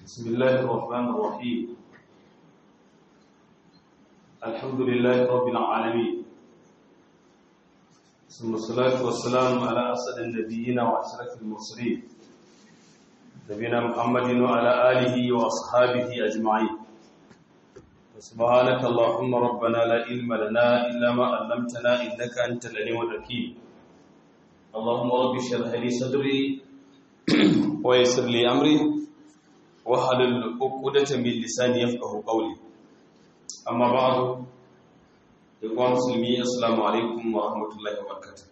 بسم الله الرحمن الرحيم الحمد لله رب العالمين ثم الصلاة والسلام على أسد النبيين وأشرف المرسلين نبينا محمد وعلى آله وأصحابه أجمعين سبحانك اللهم ربنا لا علم لنا إلا ما علمتنا إنك أنت العليم الحكيم اللهم رب اشرح لي صدري ويسر لي أمري wahalul uqdatan min lisani yafqahu qawli amma ba'du ya musulmi assalamu alaikum wa rahmatullahi wa barakatuh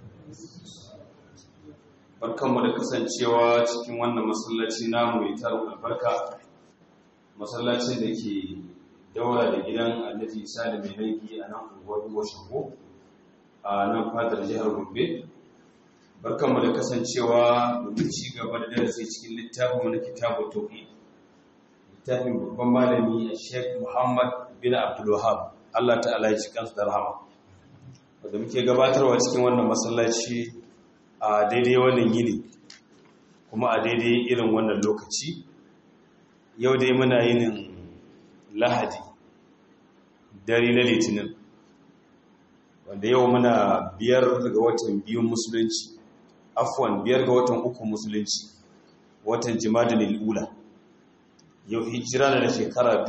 barkanmu da kasancewa cikin wannan masallaci namu mai tarin albarka masallacin da ke daura da gidan Alhaji Isa da mai laifi a nan unguwar Goshago a nan fadar jihar Gombe barkanmu da kasancewa domin ci gaba da darasi cikin littafin na kitabu tauhid littafin babban malami a sheikh muhammad bin abdulwahab allah ta'ala ya ci kansu da rahama wadda muke gabatarwa cikin wannan masallaci a daidai wannan yini kuma a daidai irin wannan lokaci yau dai muna yinin lahadi dare na litinin wanda yau muna biyar ga watan biyun musulunci afwan biyar ga watan uku musulunci watan jimadin al'ula yau hijira na da shekara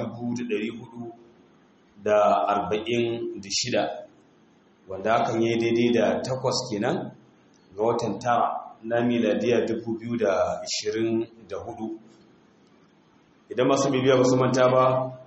446 wanda hakan yi daidai da takwas kenan ga watan tara na miladiya 2024 idan masu bibiya ba su manta ba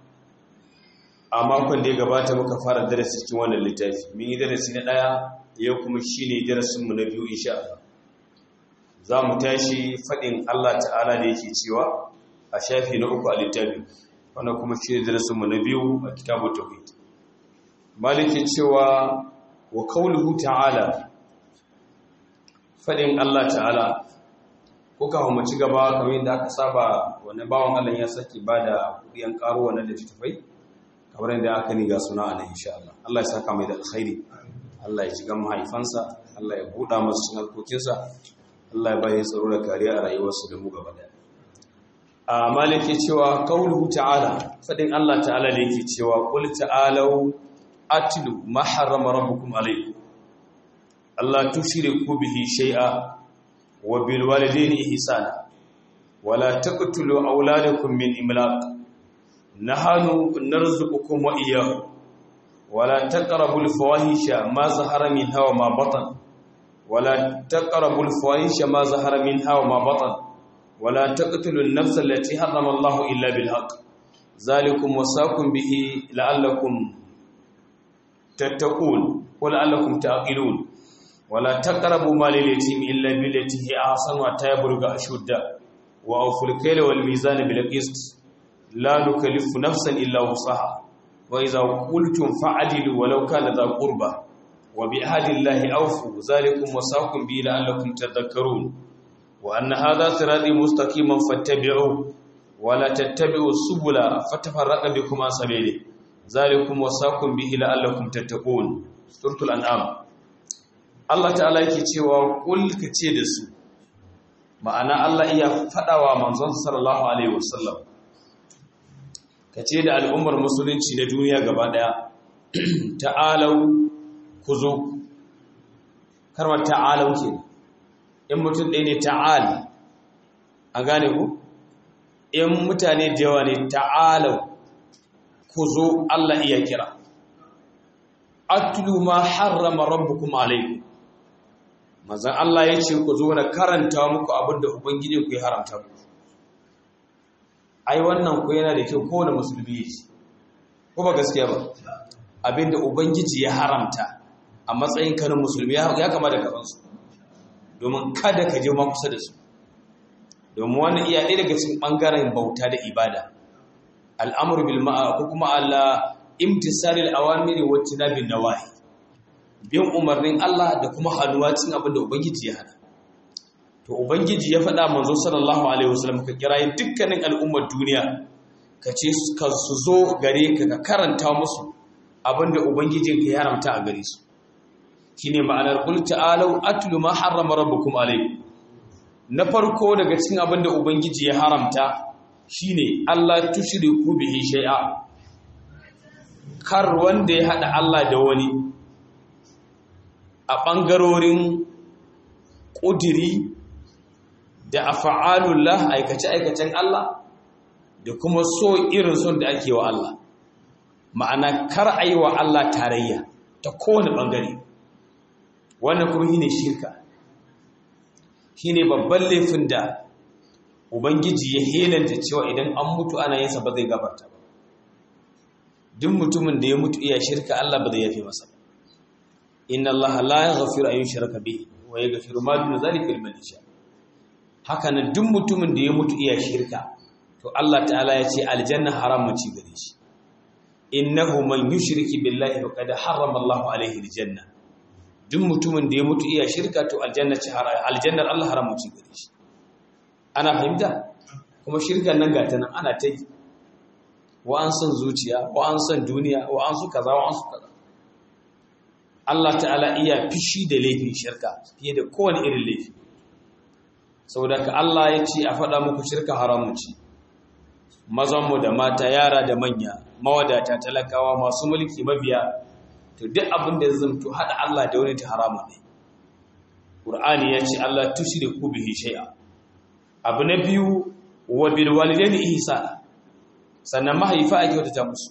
a makon da ya gabata muka fara darasi cikin wannan littafi mun yi darasi na ɗaya yau kuma shi ne darasinmu na biyu insha Allah za mu tashi faɗin Allah ta'ala da yake cewa a shafi na uku a littafi wanda kuma shi ne darasinmu na biyu a kitabu tauhid maliki cewa wa kauluhu ta'ala faɗin Allah ta'ala ko kawo mu ci gaba kamar yadda aka saba wani bawan Allah ya saki ba da kuɗiyan ƙaro wannan da tafai kamar yadda aka ni ga suna a nan insha Allah Allah ya saka mai da alkhairi Allah ya ji gan mahaifansa Allah ya buɗa masu harkokinsa Allah ya bayi tsaro da kariya a rayuwarsu da mu gaba da a malike cewa qauluhu ta'ala fadin Allah ta'ala da yake cewa qul ta'alu atlu ma harrama rabbukum alaykum Allah tushriku bihi shay'a wa bil walidayni ihsana wa la taqtulu awladakum min imlaq nahanu narzuqukum wa iyyahum wa la taqrabul fawahisha ma zahara minha wa ma batana ولا تقربوا الفواحش ما ظهر منها وما بطن ولا تقتلوا النفس التي حرم الله إلا بالحق ذلكم وصاكم به لعلكم تتقون ولعلكم تعقلون ولا تقربوا مال اليتيم إلا بالتي هي أحسن حتى يبلغ أشده وأوفوا الكيل والميزان بالقسط لا نكلف نفسا إلا وسعها وإذا قلتم فعدلوا ولو كان ذا قربى وبعهد الله أوفوا ذلكم وصاكم به لعلكم تذكرون وأن هذا صراطي مستقيما فاتبعوه ولا تتبعوا السبل فتفرق بكم عن سبيله ذلكم وصاكم به لعلكم تتقون سورة الأنعام Allah ta'ala yake cewa kul kace da su ma'ana Allah iya fadawa manzon sallallahu alaihi wasallam kace da al'ummar musulunci na duniya gaba daya ta'alau ku zo karmar ta'alau ke in mutum ɗaya ne ta'al a gane ku in mutane da yawa ne ta'alau ku zo Allah iya kira atlu ma harrama rabbukum alaikum mazan Allah ya ce ku zo na karanta muku abinda ubangiji ku ya haramta ku ai wannan ku yana da kyau kowane musulmi ya ce ko ba gaskiya ba abinda ubangiji ya haramta a matsayin kanin musulmi ya kama da kafansu domin kada ka je ma kusa da su domin wani iya ɗaya daga cikin ɓangaren bauta da ibada al'amur bil ma'a ko kuma Allah imtisalil awamiri wa tinabin nawahi bin umarnin Allah da kuma hannuwa cin abin da ubangiji ya hana to ubangiji ya faɗa manzo sallallahu alaihi wasallam ka kirayi dukkanin al'ummar duniya ka ce ka su zo gare ka ka karanta musu abin da ubangijin ka ya haramta a gare su shine ma'anar qul ta'alu atlu ma harrama rabbukum alaykum na farko daga cikin abin da ubangiji ya haramta shine Allah tushriku bihi shay'a kar wanda ya hada Allah da wani a bangarorin ƙudiri da afa'alullah aikace-aikacen Allah da kuma so irin son da ake wa Allah ma'ana kar a yi wa Allah tarayya ta kowane ɓangare wannan kuma shi ne shirka shi ne babban laifin da ubangiji ya helanta cewa idan an mutu ana yinsa ba zai gabarta ba duk mutumin da ya mutu iya shirka Allah ba zai yafe masa ba inna Allah la yaghfiru an yushraka bihi wa yaghfiru ma duna zalika liman yasha haka nan duk mutumin da ya mutu iya shirka to Allah ta'ala ya ce aljanna haram ci gare shi innahu man yushriki billahi faqad harrama Allahu alaihi aljanna duk mutumin da ya mutu iya shirka to aljanna ci aljannar Allah haram ci gare shi ana fahimta kuma shirkan nan gata nan ana ta yi wa an san zuciya wa an san duniya wa an su kaza wa an su kaza Allah ta'ala iya fishi da laifin shirka fiye da kowane irin laifi saboda ka Allah ya ce a faɗa muku shirka haramun ci mazanmu da mata yara da manya mawadata talakawa masu mulki mabiya to duk abin da zamto haɗa Allah da wani ta haramun ne Qur'ani ya ce Allah tushriku bihi shay'a abu na biyu wa bil walidaini ihsana sannan mahaifa a kyautata musu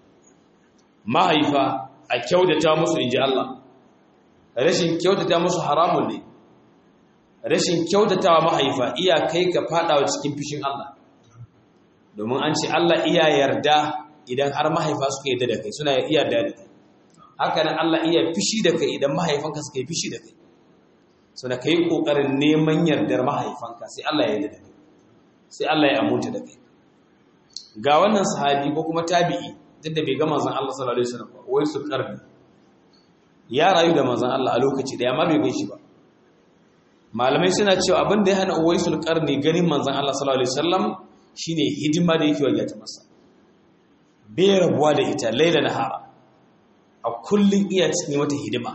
mahaifa a kyautata musu inji Allah rashin kyautata musu haramun ne rashin kyautatawa mahaifa iya kai ka fadawa cikin fishin Allah domin an ce Allah iya yarda idan har mahaifa suka yarda da kai suna iya yarda da kai haka nan Allah iya fishi da kai idan mahaifanka suka yi fishi da kai so da kai kokarin neman yardar mahaifanka sai Allah ya yarda da kai sai Allah ya amunta da kai ga wannan sahabi ko kuma tabi'i duk da bai ga manzon Allah sallallahu alaihi wasallam ba wai su karbi ya rayu da manzon Allah a lokaci da amma bai gan shi ba malamai suna cewa abin da ya hana uwaisul qarni ganin manzon Allah sallallahu alaihi wasallam shine hidima da yake wajen ta masa bai rabuwa da ita laila nahara a kullun iya cikin mata hidima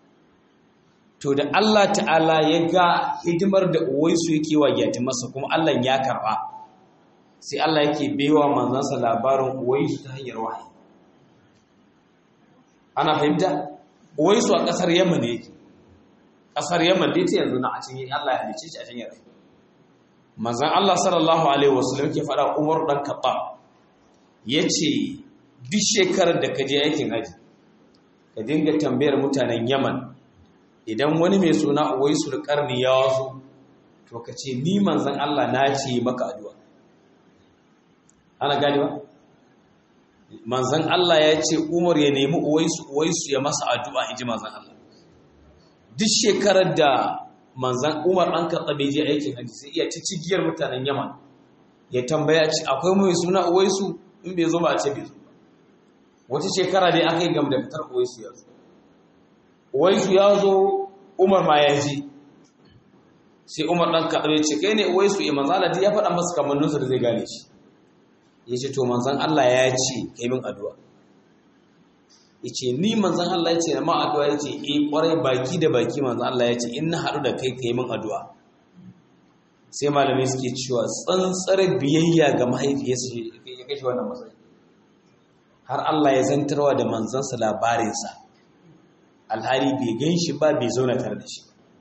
to da Allah ta'ala ya ga hidimar da uwaisu yake wajen masa kuma Allah ya karba sai Allah yake baiwa manzansa labarin uwaisu ta hanyar wahayi ana fahimta uwaisu a kasar Yaman ne yake ƙasar Yaman dai ta yanzu na a cikin Allah ya halice shi a cikin yarda. Manzon Allah sallallahu alaihi wasallam ke faɗa Umar dan Khattab yace duk shekarar da ka je aikin haji ka dinga tambayar mutanen Yaman idan wani mai suna Uwaisul Qarni ya wazo to ka ce ni manzon Allah na ce maka addu'a. Ana gani ba? Manzon Allah ya ce Umar ya nemi Uwaisu Uwaisu ya masa addu'a inji manzon Allah. duk shekarar da manzan umar an karɓa bai je aikin hajji sai iya cigiyar mutanen yaman ya tambaya ci akwai mai suna uwaisu in bai zo ba a ce bai zo wata shekara dai aka yi gam da fitar uwaisu ya zo uwaisu ya zo umar ma ya ji sai umar ɗan kaɗa ya ce kai ne uwaisu ya manzan Allah ya faɗa masa kamanninsa da zai gane shi ya ce to manzan Allah ya ce kai min addu'a yace ni manzon Allah yace na ma addu'a yace eh kwarai baki da baki manzon Allah yace in na haɗu da kai kai min addu'a sai malamai suke cewa tsantsar biyayya ga mahaifiyarsa ya kashe wannan matsayi har Allah ya zantarwa da manzansa labarinsa alhali bai gan shi ba bai zauna tare da shi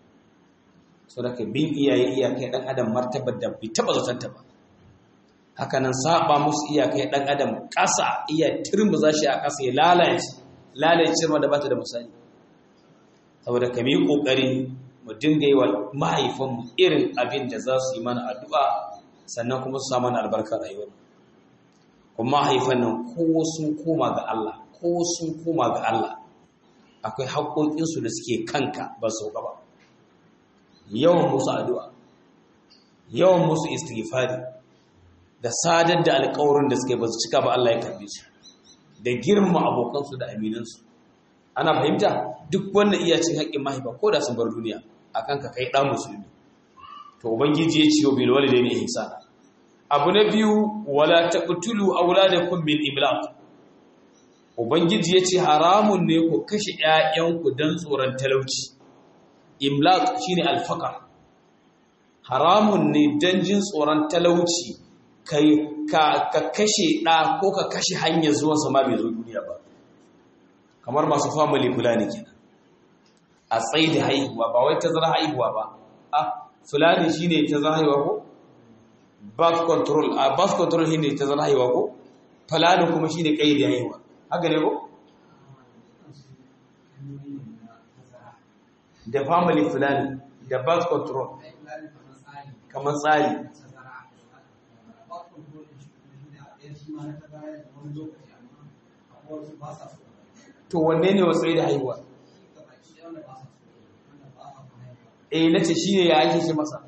so da ka bin iyaye iyakai dan adam martabar da bai taba zatanta ba haka nan saba musu iyakai dan adam ƙasa iya turmuza shi a ƙasa ya lalace lalace ma da bata da misali saboda ka yi kokari mu dinga yi wa mahaifanmu irin abin da za su yi mana addu'a sannan kuma su samu albarkar rayuwar kuma mahaifan nan ko sun koma ga Allah ko sun koma ga Allah akwai haƙoƙinsu da suke kanka ba su ba yawan musu addu'a yawan musu istighfari da sadar da alƙawarin da suke ba su cika ba Allah ya karbe su da girma abokansu da aminansu ana fahimta duk wannan iya cin haƙƙin mahaifa ko da sun bar duniya akan ka kai ɗan musulmi to ubangiji ya ciwo bil walidaini ihsana abu na biyu wala taqtulu auladakum min imlaq ubangiji ya ce haramun ne ku kashe ƴaƴanku dan tsoron talauci imlaq shine alfaqar haramun ne dan jin tsoron talauci ka kashe ɗa ko ka kashe hanyar zuwan sama bai zo duniya ba kamar masu family fulani kenan a tsaye da haihuwa ba wai tazara haihuwa ba a fulani shine tazara haihuwa ko birth control a birth control shine tazara haihuwa ko fulani kuma shine kai da haihuwa haka ne ko da family fulani da birth control kamar tsari to wanne ne wasu da haihuwa eh na ce shi ne ya ake ce masa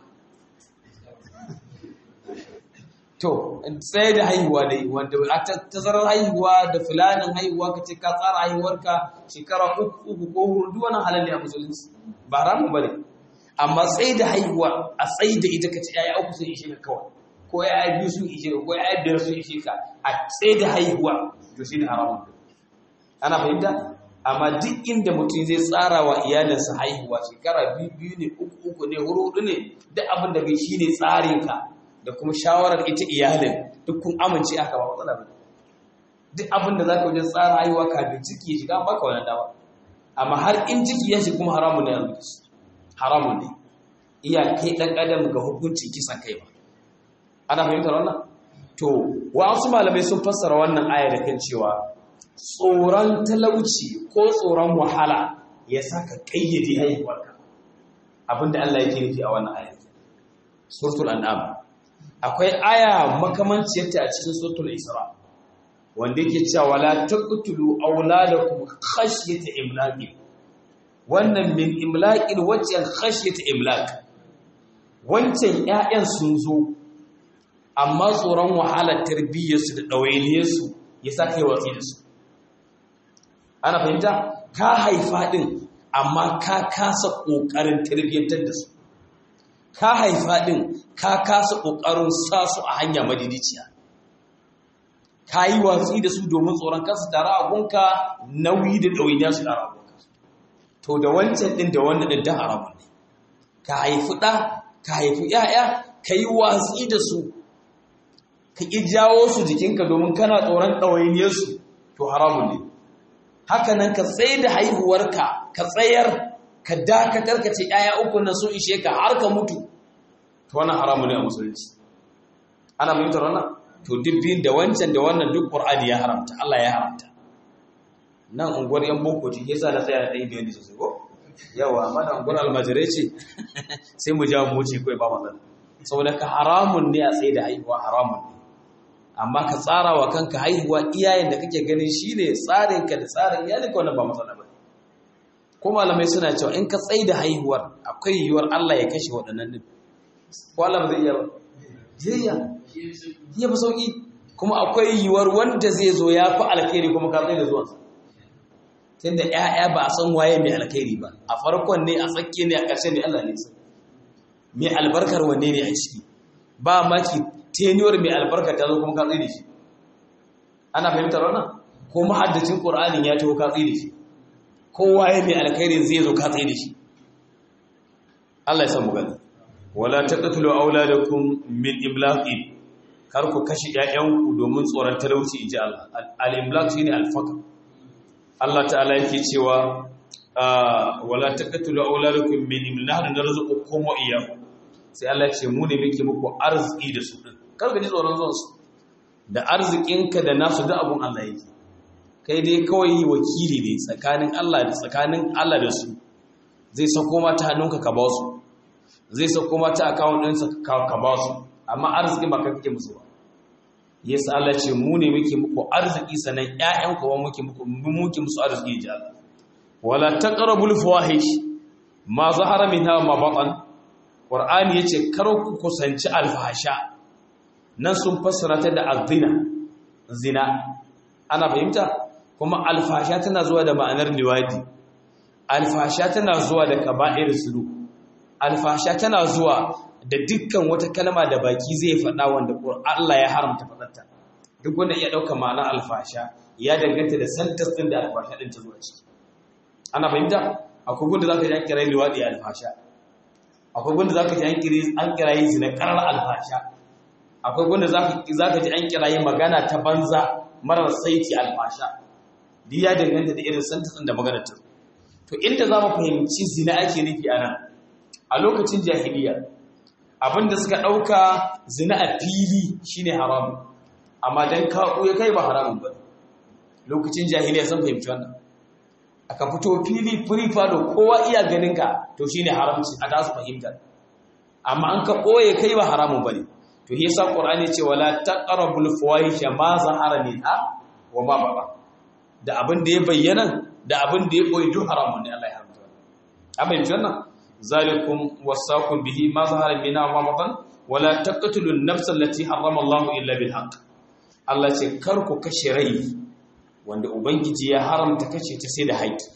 to tsaye da haihuwa dai wanda a tazarar haihuwa da fulanin haihuwa ka ce ka tsara haihuwarka shekara uku uku ko hudu wannan halal ne a musulunci ba ramu bane amma tsaye da haihuwa a tsaye da ita ka ce yaya uku sun ishe ka kawai ko yaya biyu sun ishe ka ko yaya biyar sun ishe ka a tsaye da haihuwa to shi ne haramun ana fahimta amma duk inda mutum zai tsara wa iyalinsa haihuwa shekara biyu biyu ne uku uku ne huru hudu ne duk abin da bai shi ne tsarinka da kuma shawarar ita iyalin duk kun amince aka ba matsala ba duk abin da za ka wajen tsara haihuwa kafin ciki ya shiga baka wani dawa amma har in ciki ya shiga kuma haramun ne a rubuta haramun ne iya kai ɗan adam ga hukuncin kisan kai ba ana fahimtar wannan to wasu malamai sun fassara wannan aya da kan cewa tsoron talauci ko tsoron wahala ya saka kayyade haihuwarka abinda Allah yake nufi a wannan aya suratul an'am akwai aya makamanciyarta a cikin suratul isra wanda yake cewa wala taqtulu auladakum khashyata imlaqin wannan min imlaqin wacce khashyata imlaq wancan ƴaƴan sun zo amma tsoron wahalar tarbiyyarsu da ɗawainiyarsu ya sa kai watsi da su ana fahimta ka haifa ɗin amma ka kasa ƙoƙarin tarbiyyantar da su ka haifa ɗin ka kasa ƙoƙarin sa su a hanya madidiciya ka yi watsi da su domin tsoron kansu tare a gunka nauyi da ɗawainiya su tare a gunka to da wancan ɗin da wannan ɗin don haramun ne ka haifi ɗa ka haifi ‘ya'ya ka yi watsi da su ka ƙi jawo su jikinka domin kana tsoron ɗawainiyarsu to haramun ne haka nan ka tsaye da haihuwarka ka tsayar ka dakatar ka ce ‘ya'ya uku nan sun ishe ka har ka mutu to wannan haramun ne a musulunci ana fahimtar wannan to duk biyun da wancan da wannan duk ƙur'ani ya haramta Allah ya haramta nan unguwar yan boko ce yasa na tsaya da ɗaya biyan da sosai ko yawa amma da unguwar almajirai ce sai mu ja mu ce kawai ba matsala saboda ka haramun ne a tsaye da haihuwa haramun ne amma ka tsara wa kanka haihuwa iyayen da kake ganin shine tsarinka da tsarin iyalinka wannan ba matsala ba ko malamai suna cewa in ka tsaye da haihuwar akwai yiwuwar Allah ya kashe waɗannan din ko Allah ba zai iya ba zai iya iya ba sauki kuma akwai yiwuwar wanda zai zo ya fi alkhairi kuma ka tsaye da zuwansa tunda ƴaƴa ba a san waye mai alkhairi ba a farkon ne a tsakiya ne a ƙarshe ne Allah ne sai mai albarkar wanne ne a ciki ba maki teniyar mai albarka ta zo kuma ka tsaye da shi ana fahimtar wannan ko mahaddacin qur'anin ya taho ka tsaye da shi kowa ya mai alkhairin zai zo ka tsaye da shi Allah ya san mu gani wala taqtulu auladakum min imlaqin kar ku kashi ƴaƴanku domin tsoron talauci inji Allah al-imlaq shine al-faqr Allah ta'ala yake cewa wala taqtulu auladakum min imlaq narzuqukum wa iyyakum sai Allah ce mu ne muke muku arziki da su din kar ka ji tsoron zuwan su da arzikinka da nasu da abun Allah yake kai dai kawai wakili ne tsakanin Allah da tsakanin Allah da su zai sako mata hannunka ka ba su zai sako mata account ɗinsa ka ba su amma arziki ba ka kake musu ba yasa Allah ce mu ne muke muku arziki sanan ƴaƴan ku ba muke muku muke musu arziki ji Allah wala taqrabul fawahish ma zahara minha ma batan qur'ani yace kar ku kusanci alfahasha nan sun fassara ta da azina zina ana fahimta kuma alfasha tana zuwa da ma'anar liwadi alfasha tana zuwa da kaba'ir sulu alfasha tana zuwa da dukkan wata kalma da baki zai faɗa wanda Allah ya haramta faɗarta duk wanda iya ɗauka ma'anar alfasha ya danganta da santas ɗin da alfasha ɗin ta zuwa ciki ana fahimta akwai gunda za ka ji an kira liwaɗi alfasha akwai gunda za ka ji an kira yi zina ƙarar alfasha akwai wanda za ka ji an kirayi magana ta banza marar saiti alfasha duk ya danganta da irin santatsin da magana ta to inda za mu fahimci zina ake nufi a nan a lokacin jahiliya abinda suka ɗauka zina a fili shine haramun amma don kaɓo ya kai ba haramun ba lokacin jahiliya sun fahimci wannan aka fito fili free fado kowa iya ganinka to shine haramci a tasu fahimta amma an ka ɓoye kai ba haramun ba ne to yi sa ƙorani ce wala taqrabul fawahisha ma zahara minha wa ma baba da abin da ya bayyana da abin da ya ɓoye duk haramun ne Allah ya haramta amma yanzu wannan zalikum wasaqum bihi ma zahara minha wa ma batan wala taqtulun nafsa allati harrama Allah illa bil haqq Allah ce kar ku kashe rai wanda ubangiji ya haramta kashe ta sai da haƙƙi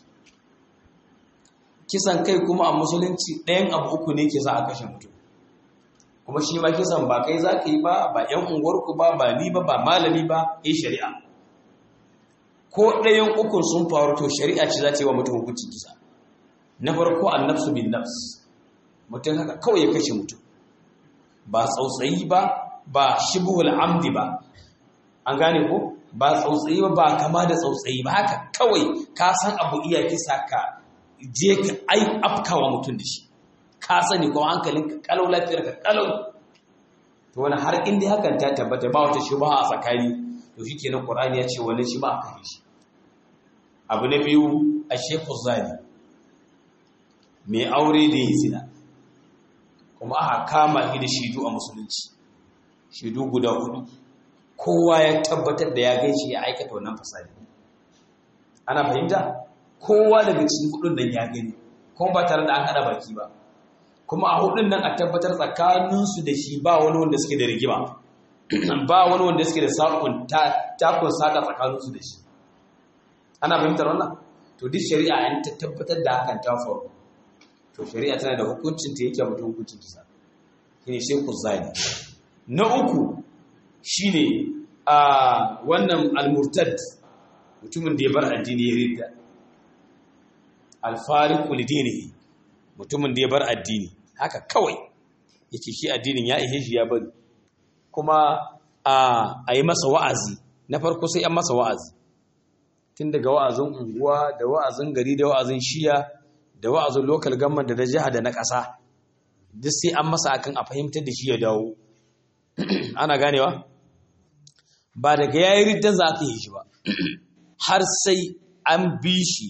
kisan kai kuma a musulunci ɗayan abu uku ne ke za a kashe mutum kuma shi ma kisan ba kai za ka yi ba ba ‘yan unguwarku ba ba ni ba ba malami ba yi shari'a ko ɗayan ukun sun faru to shari'a ce za ta yi wa mutum hukuncin kisa na farko an nafsu bin nafs mutum haka kawai ya kashe mutum ba tsautsayi ba ba shibuhul amdi ba an gane ko ba tsautsayi ba ba kama da tsautsayi ba haka kawai ka san abu iya kisa ka je ka ai afkawa mutum da shi ka sani ko hankalin ka kalau lafiyar ka kalau to wani har inda hakan ta tabbata ba wata shubha a tsakani to shikenan qur'ani ya ce wani shi ba aka yi shi abu na biyu a shefu zani mai aure da yi zina kuma aka kama shi da shidu a musulunci shidu guda hudu kowa ya tabbatar da ya gaishe ya aikata wannan fasadi ana fahimta kowa daga cikin hudun nan ya gani kuma ba tare da an hada baki ba kuma a hudun nan a tabbatar tsakaninsu da shi ba wani wanda suke da rigima ba wani wanda suke da sakon takun saka tsakaninsu da shi ana fahimtar wannan to duk shari'a an ta tabbatar da hakan ta faru to shari'a tana da hukuncin ta yake mutum hukuncin kisa shine sai ku zani na uku shine a wannan al-murtad mutumin da ya bar addini ya ridda al-fariqu lidinihi mutumin da ya bar addini haka kawai yake shi addinin ya ihe shi ya bari kuma a yi masa wa'azi na farko sai an masa wa'azi tun daga wa'azin unguwa da wa'azin gari da wa'azin shiya da wa'azin local government da na jiha da na ƙasa duk sai an masa akan a fahimtar da shi ya dawo ana ganewa ba daga yayi riddan za ka yi shi ba har sai an bi shi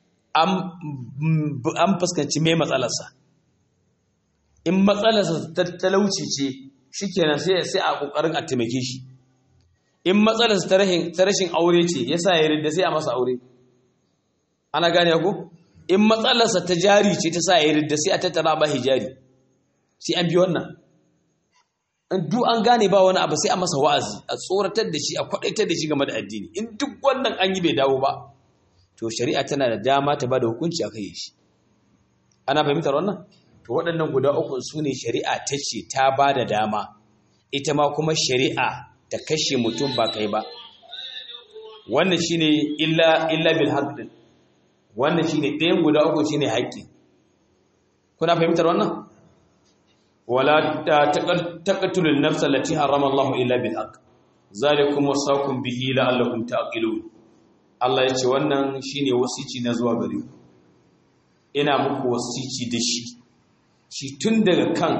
an fuskanci mai matsalarsa in matsalarsa ta talauci ce shikenan sai sai a kokarin a taimake shi in matsalarsa ta rashin aure ce yasa ya ridda sai a masa aure ana gane ku in matsalarsa ta jari ce ta sa ya ridda sai a tattara ba hijari sai an bi wannan in duk an gane ba wani abu sai a masa wa'azi a tsoratar da shi a kwadaitar da shi game da addini in duk wannan an yi bai dawo ba to shari'a tana da dama ta bada hukunci a kai shi ana fahimtar wannan to waɗannan guda uku su ne shari'a ta ce ta ba da dama ita ma kuma shari'a ta kashe mutum ba kai ba wannan shine illa illa bil haqq wannan shine ɗayan guda uku shine haƙƙi kuna fahimtar wannan wala taqtulun nafsa allati harrama Allah illa bil haqq zalikum wasaqum bihi la'allakum taqilun Allah ya ce wannan shine wasici na zuwa gare ku ina muku wasici da shi shi tun daga kan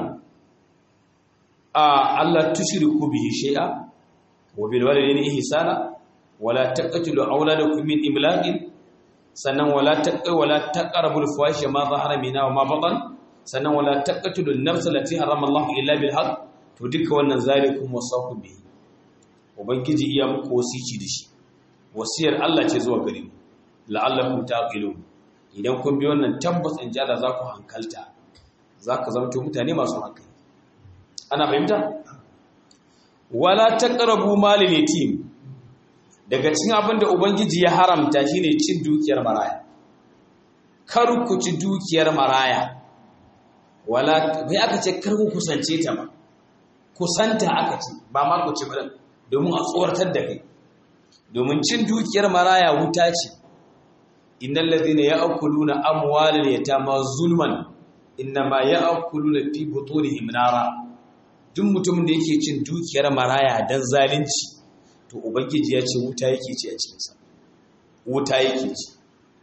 a Allah tushriku bihi shay'a wa bil walidayni ihsana wala taqtulu awladakum min imlaqin sannan wala taqu wala taqrabul fahisha ma zahara minha wa ma batan sannan wala taqtulu an-nafsa allati harrama Allah illa bil haqq to duka wannan zalikum wasaqu bihi ubangiji iya muku wasici da shi wasiyar Allah ce zuwa gare mu la'allakum taqilun idan kun bi wannan tabbas in jada za ku hankalta za ka zamto mutane masu hankali ana fahimta wala taqrabu malil yatim daga cikin abin da ubangiji ya haramta shine cin dukiyar maraya kar ku ci dukiyar maraya wala bai aka ce kar ku kusance ta ba kusanta aka ce ba ma ku ci ba domin a tsoratar da kai domin cin dukiyar maraya wuta ce innal ladhina ya'kuluna amwalal yatama zulman innama ya'kuluna fi butunihim nara duk mutumin da yake cin dukiyar maraya dan zalunci to ubangiji ya ce wuta yake ci a cikinsa wuta yake ci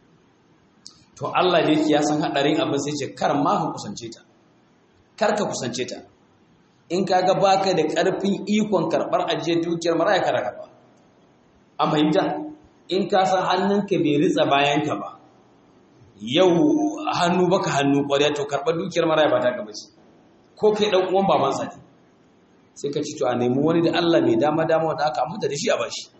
to Allah da yake ya san hadarin abin sai ce kar ma ka kusance ta kar ka kusance ta in kaga baka da karfin ikon karbar ajiyar dukiyar maraya kada karba an fahimta in ka san hannunka bai ritsa bayanka ba yau hannu baka hannu ƙwarya to karɓar dukiyar maraya ba ta gaba ce ko kai ɗan uwan babansa ne sai ka ci to a nemi wani da Allah mai dama dama wanda aka aminta da shi a bashi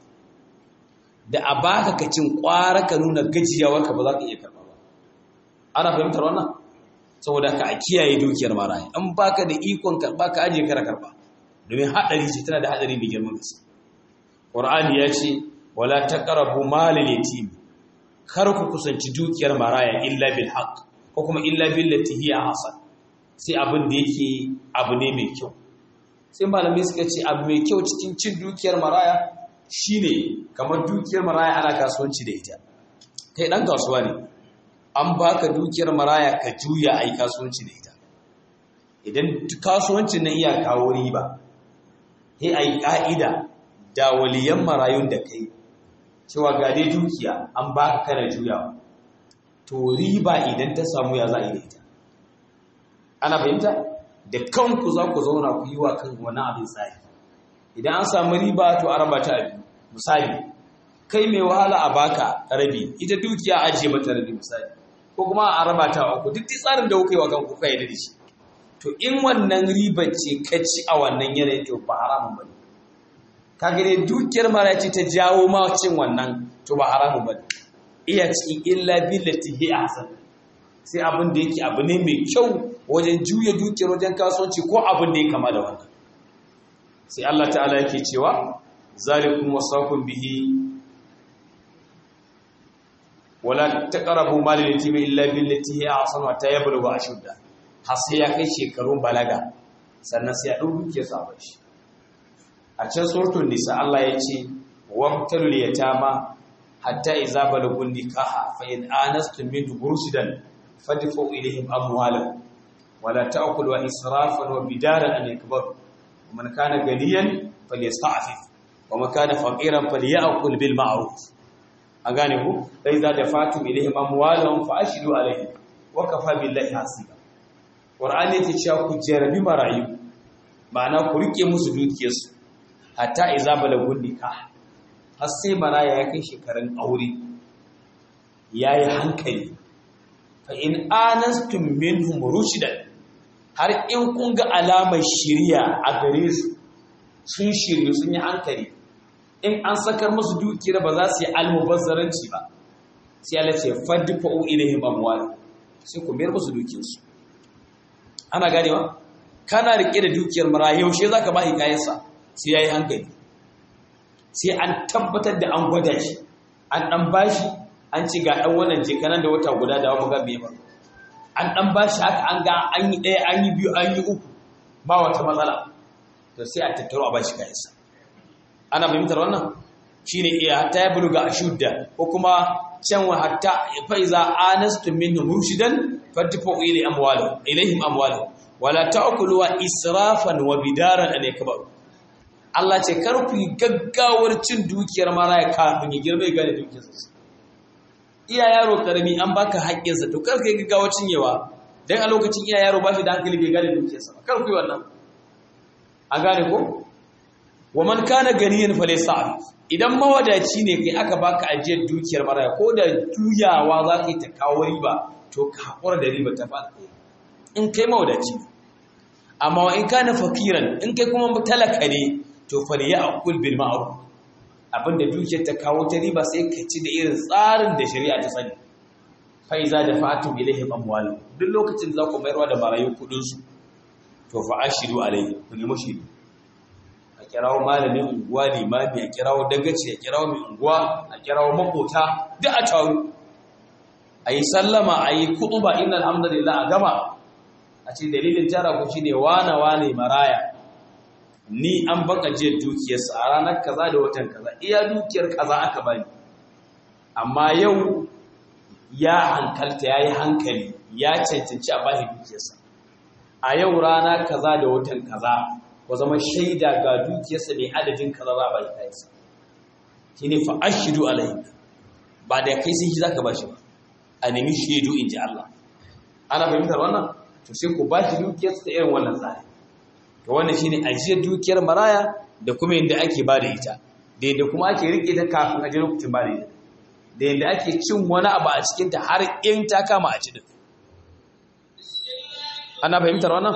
da a baka ka cin ƙwara ka nuna gajiyawarka ba za ka iya karɓa ba ana fahimtar wannan saboda ka a kiyaye dukiyar maraya in baka da ikon karɓa ka ajiye kara karɓa domin haɗari ce tana da haɗari mai girman gaske Qur'ani ya ce wala taqrabu malal yatim kar ku kusanci dukiyar maraya illa bil haqq ko kuma illa billati hiya hasan sai abin da yake abu ne mai kyau sai malamai suka ce abu mai kyau cikin cin dukiyar maraya shine kamar dukiyar maraya ana kasuwanci da ita kai dan kasuwa ne an baka dukiyar maraya ka juya ai kasuwanci da ita idan kasuwancin nan iya kawo riba sai ai ka'ida da waliyan marayun da kai cewa ga dai dukiya an baka kana juyawa to riba idan ta samu ya za a yi da ita ana fahimta da kanku za ku zauna ku yi wa kan wani abin tsari idan an samu riba to a raba ta abi misali kai mai wahala a baka rabi ita dukiya ajiye mata rabi misali ko kuma a raba ta uku duk tsarin da kuka yi wa kanku kai da shi to in wannan riba ce ka ci a wannan yanayin to ba haramun bane kaga dai dukiyar mara ce ta jawo ma cin wannan to ba haramun bane iya cikin illa billati hi ahsan sai abin da yake abu ne mai kyau wajen juya dukiyar wajen kasuwanci ko abin da ya kama da wannan sai Allah ta'ala yake cewa zalikum wasaqum bihi wala taqrabu mal yatim illa billati hi ahsan wa tayablughu ashudda har sai ya kai shekarun balaga sannan sai ya dau dukiyar sa shi a can suratul nisa Allah ya ce wabtalul yatama hatta idza balagun nikaha fa in anastum min rushdan fadfu ilayhim amwalahum wala ta'kulu israfan wa bidaran an yakbaru man kana ganiyan falyasta'fif wa man kana faqiran falyakul bil ma'ruf an gane ku dai za da fatum ilayhim amwalahum fa ashidu alayhim wa kafa billahi hasiba qur'ani yake cewa ku jarabi marayu ma'ana ku rike musu dukiyarsu hatta iza balagun nikah har sai maraya ya kai shekarun aure yayi hankali fa in anastum minhum rushdan har in kun ga alamar shiriya a gare su sun shiryu sun yi hankali in an sakar musu dukiyar ba za su yi almubazzaranci ba sai Allah ce fadfa'u ilaihim amwal sai ku mayar musu dukiyarsu ana ganewa kana rike da dukiyar mara yaushe zaka ba kayansa sai yayi hankali sai an tabbatar da an gwada shi an dan bashi an ci ga dan wannan je kanan da wata guda da mu ga me ba an dan bashi haka an ga an yi ɗaya an yi biyu an yi uku ba wata matsala to sai a tattaro a bashi kayansa ana fahimtar wannan shine iya hatta ya buluga ashudda ko kuma can wa hatta fa iza anastum minhum rushdan fadfu ilayhi amwalahum ilayhim amwalahum wala ta'kulu israfan wa bidaran an yakbaru Allah ce kar ku gaggawar cin dukiyar maraya kafin ya girma ya gane dukiyarsa iya yaro karami an baka haƙƙinsa to kar ka yi gaggawar cinyewa dan a lokacin iya yaro ba shi da hankali bai gane dukiyarsa ba kar ku yi wannan an gane ko wa man kana ganiyan falaysa idan mawadaci ne kai aka baka ajiyar dukiyar maraya ko da juyawa za ka yi ta kawo riba to ka hakura da riba ta fada in kai mawadaci amma wa in kana fakiran in kai kuma talaka ne to fa ya aqul bil ma'ruf abinda dukiyar ta kawo ta riba sai ka ci da irin tsarin da shari'a ta sani fa iza da fatu ilaihim amwal duk lokacin za ku mayarwa da marayu kudin su to fa ashiru alaihi ku nemi shiru a kirawo malamin unguwa limami a kirawo dagaci a kirawo mai unguwa a kirawo makota duk a taru a yi sallama a yi kutuba inna alhamdulillah a gama a ce dalilin tara ku shine wane wane maraya ni an baka je dukiyarsa a ranar kaza da watan kaza iya dukiyar kaza aka bani amma yau ya hankalta ya yi hankali ya cancanci a bashi dukiyarsa a yau rana kaza da watan kaza ku zama shaida ga dukiyarsa mai adadin kaza za a ba shi kayansa shine fa ashidu alaihi ba da kai sai shi zaka ba shi ba a nemi shaidu in ji Allah ana fahimtar wannan to sai ku ba shi dukiyarsa ta irin wannan tsari to wannan shine ajiyar dukiyar maraya da kuma yadda ake ba da ita da yadda kuma ake rike ta kafin a ji lokacin ba da ita da yadda ake cin wani abu a cikinta har in ta kama a cikin ana fahimtar wannan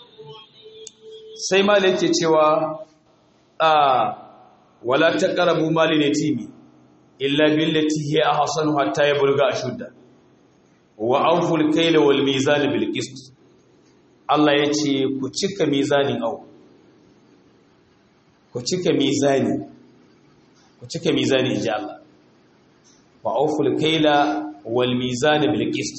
sai mali yake cewa a wala taqrabu mali yatimi illa billati hiya ahsanu hatta yablugha ashudda wa awful kayla wal mizan bil qist Allah yace ku cika mizanin au ku cika mizani ku cika mizani inji Allah wa awful kayla wal mizan bil qist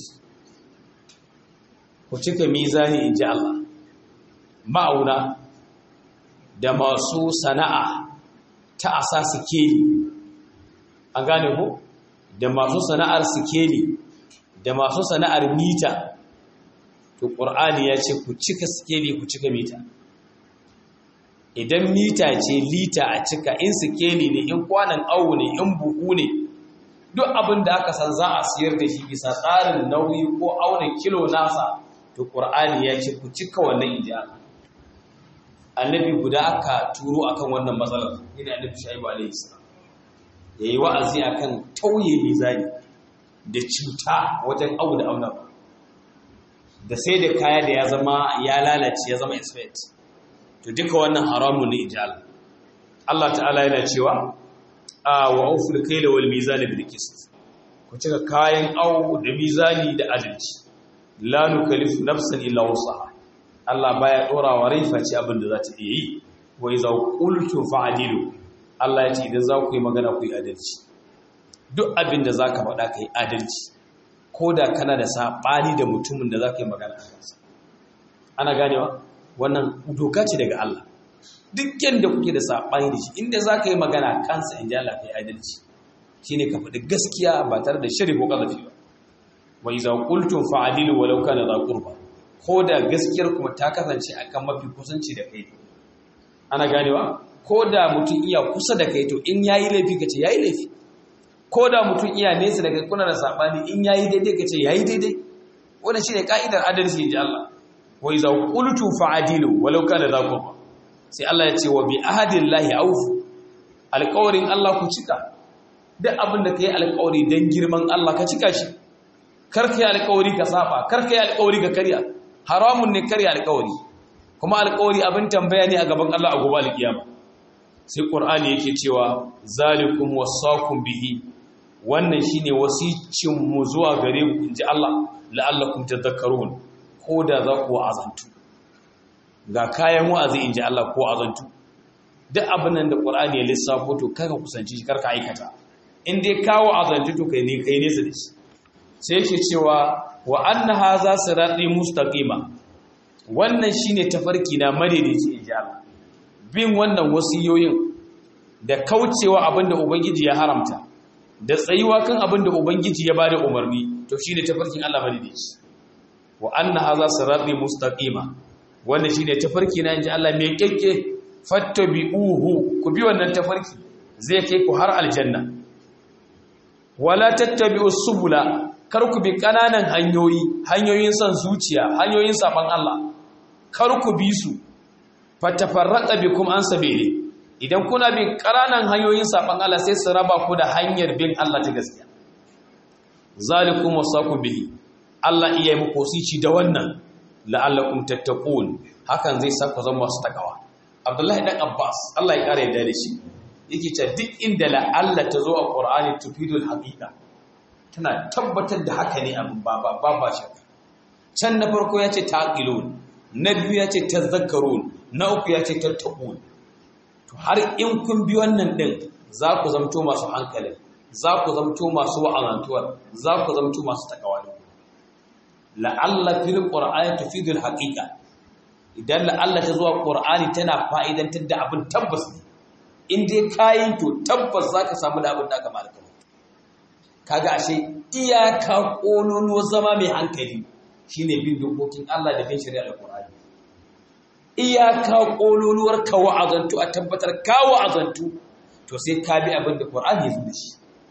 ku cika mizani inji Allah ma'auna da masu sana'a ta asa sikeli an gane ku da masu sana'ar sikeli da masu sana'ar mita to ƙur'ani ya ce ku cika sikeli ku cika mita idan mita ce lita a cika in sikeli ne in kwanan awu ne in buhu ne duk abin da aka san za a siyar da shi bisa tsarin nauyi ko auna kilo nasa to ƙur'ani ya ce ku cika wannan ijiyar annabi guda aka turo akan wannan matsalar yana annabi shaibu alaihi salam yayi wa'azi akan tauye mizani da cuta wajen abu da auna da sai da kaya da ya zama ya lalace ya zama expert to duka wannan haramun ne ijal Allah ta'ala yana cewa a wa auful kayla wal mizana bil qist ku cika kayan au da mizani da adalci la nukallifu nafsan illa wusaha Allah baya dora wa rai face abin da za ta iya yi wa iza qultu fa'dilu Allah ya ce idan za ku yi magana ku yi adalci duk abin da zaka faɗa kai adalci ko da kana da sabani da mutumin da zaka yi magana a kansa ana ganewa wannan doka ce daga Allah duk yanda kuke da sabani da shi inda zaka yi magana kansa in ji Allah kai adalci shine ka faɗi gaskiya ba tare da shiri ko kazafi ba wa iza qultum fa'dilu walau kana za qurba ko da gaskiyar kuma ta kasance akan mafi kusanci da kai ana ganewa ko da mutum iya kusa da kai to in yayi laifi kace yayi laifi ko da mutum iya nesa daga kuna da sabani in yayi daidai kace yayi daidai wannan shine kaidar adalci inji Allah wa iza qultu fa'dilu walau kana za qurba sai Allah ya ce wa bi ahadillahi awfu alƙawarin Allah ku cika duk abin da kai alƙawari dan girman Allah ka cika shi kar kai alƙawari ka saba kar kai alƙawari ka karya haramun ne karya alƙawari kuma alƙawari abin tambaya ne a gaban Allah a gobe alƙiyama sai Qur'ani yake cewa zalikum wasaqum bihi wannan shine wasicin mu zuwa gare ku inji Allah la'allakum tadhakkarun ko da za ku azantu ga kayan wa'azi inji Allah ko azantu duk abin nan da Qur'ani ya lissafo to kaka kusanci shi karka aikata in dai kawo azantu to kai ne kai ne su da shi sai yake cewa wa anna haza sirati mustaqima wannan shine tafarki na madaidaici ijaba bin wannan wasiyoyin da kaucewa abinda ubangiji ya haramta da tsayuwa kan abinda ubangiji ya bada umarni to shine tafarkin Allah madaidaici wa anna haza sirati mustaqima wannan shine tafarki na inji Allah mai kekke fattabi'uhu ku bi wannan tafarki zai kai ku har aljanna wala tattabi'us subula kar ku bi ƙananan hanyoyi hanyoyin son zuciya hanyoyin saban Allah kar ku bi su fatafarraqa bikum an sabili idan kuna bin ƙananan hanyoyin saban Allah sai su raba ku da hanyar bin Allah ta gaskiya zalikum wasaqu bihi Allah iya muku wasici da wannan la'allakum tattaqun hakan zai saka zama masu takawa Abdullahi dan Abbas Allah ya kare da shi yake cewa duk inda la'alla ta zo a Qur'ani tufidul haqiqa tana tabbatar da haka ne abin ba ba ba shakka can na farko ya ce taqilun na biyu ya ce tazakkarun na uku ya ce tattaqun to har in kun bi wannan din za ku zamto masu hankali za ku zamto masu wa'alantuwa za ku zamto masu takawa la'alla fil qur'ani tufidul haqiqa idan la'alla ta zuwa qur'ani tana fa'idantar da abin tabbas in dai kayin to tabbas zaka samu da abin da aka malaka kaga ashe iyaka kololo zama mai hankali shine bin dokokin Allah da bin shari'ar Qur'ani iyaka kololuwar ka wa'azantu a tabbatar ka wa'azantu to sai ka bi abin da Qur'ani ya zo da shi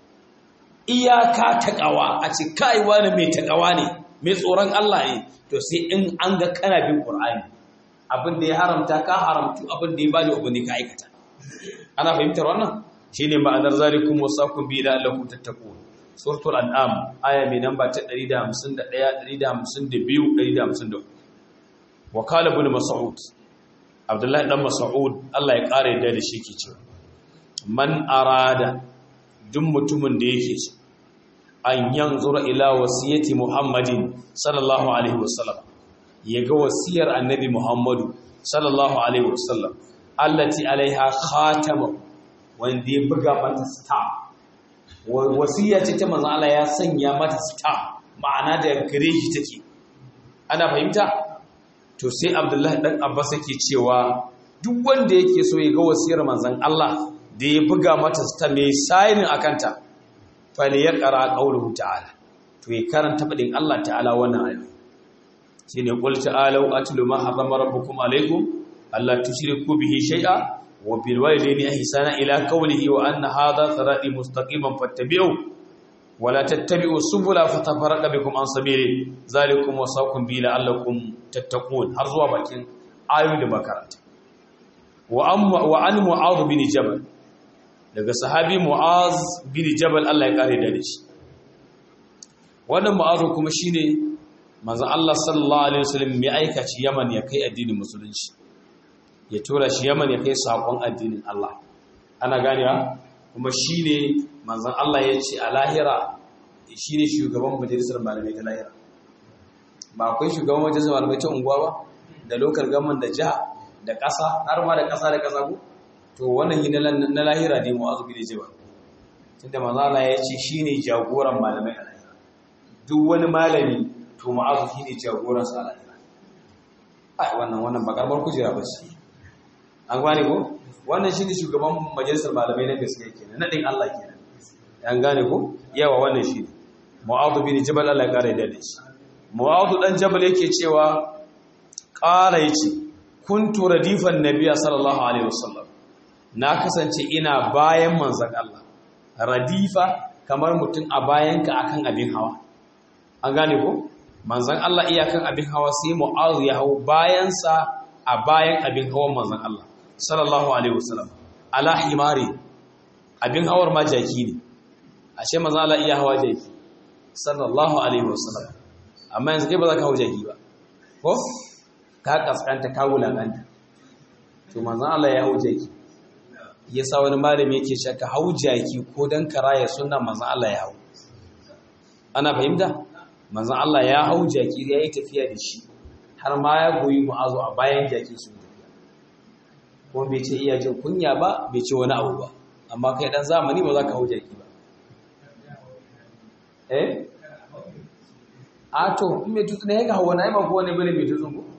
iyaka taqawa a ce kai wani mai taqawa ne mai tsoron Allah ne to sai in an ga kana bin Qur'ani abin da ya haramta ka haramtu abin da ya bada abin da ka aikata ana fahimtar wannan shine ma'anar zalikum wasakum bi la'allakum tattaqun suratul an'am aya mai namba ta 151 152 153 wa qala ibn mas'ud abdullahi dan mas'ud Allah ya kare da da shi ke cewa man arada duk mutumin da yake so an yanzura ila wasiyati muhammadin sallallahu alaihi wasallam yaga wasiyar annabi muhammadu sallallahu alaihi wasallam allati alaiha khatama wanda ya buga mata stamp wasiya ce ta manzo Allah ya sanya mata stamp ma'ana da gare shi take ana fahimta to sai Abdullahi dan Abbas yake cewa duk wanda yake so ya ga wasiyar manzon Allah da ya buga mata stamp mai signing akanta fa ne ya qara qauluhu ta'ala to ya karanta fadin Allah ta'ala wannan ayi shine qul ta'alu atlu ma harrama rabbukum alaykum alla tushriku bihi shay'a wa bil walidayni ihsana ila qawlihi wa anna hadha sirati mustaqiman fattabi'u wa la tattabi'u subula fatafarraqa bikum an sabili zalikum wasaqum bi la'allakum tattaqun har zuwa bakin ayoyin da makaranta wa amma wa an mu'adh bin jabal daga sahabi mu'az bin jabal Allah ya kare da shi wannan mu'adh kuma shine manzon Allah sallallahu alaihi wasallam mai aikaci Yaman ya kai addinin musulunci ya tura shi Yaman ya kai sakon addinin Allah ana ganewa kuma shine manzon Allah ya ce a lahira shine shugaban majalisar malamai ta lahira ba akwai shugaban majalisar malamai ta unguwa ba da lokal gaman da jiha da ƙasa har ma da ƙasa da ƙasa ko to wannan yi na lahira ne mu'azu bin jabal tunda manzon Allah ya ce shine jagoran malamai a lahira duk wani malami to ma'azu shi ne jagoransa a lahira ai wannan wannan ba karbar kujera ba shi an gane ko wannan shi ne shugaban majalisar malamai na gaskiya kenan nadin Allah kenan an gane ko yawa wannan shi ne mu'azu bin jabal Allah ya kare da shi mu'azu dan jabal yake cewa ƙara yace kuntu radifan nabiyya sallallahu alaihi wasallam na kasance ina bayan manzon Allah radifa kamar mutum a bayanka akan abin hawa an gane ko manzan Allah iyakan abin hawa sai mu'azu ya hau bayansa a bayan abin hawan manzan Allah sallallahu alaihi wasallam ala himari abin hawar ma jaki ne ashe manzan Allah iya hawa jaki sallallahu alaihi wasallam amma yanzu kai ba za ka hau jaki ba ko ka kaskanta ka wulakanta to manzan Allah ya hau jaki yasa wani malami yake shaka hau jaki ko dan karaya sunna manzan Allah ya hau ana fahimta manzan Allah ya hau jaki ya yi tafiya da shi har ma ya goyi mu'azu a bayan jaki su tafiya kuma bai ce iya jin kunya ba bai ce wani abu ba amma kai dan zamani ba za ka hau jaki ba eh a to in mai tutsu ne ya ga hawa na yi mako wani bane mai tutsu ko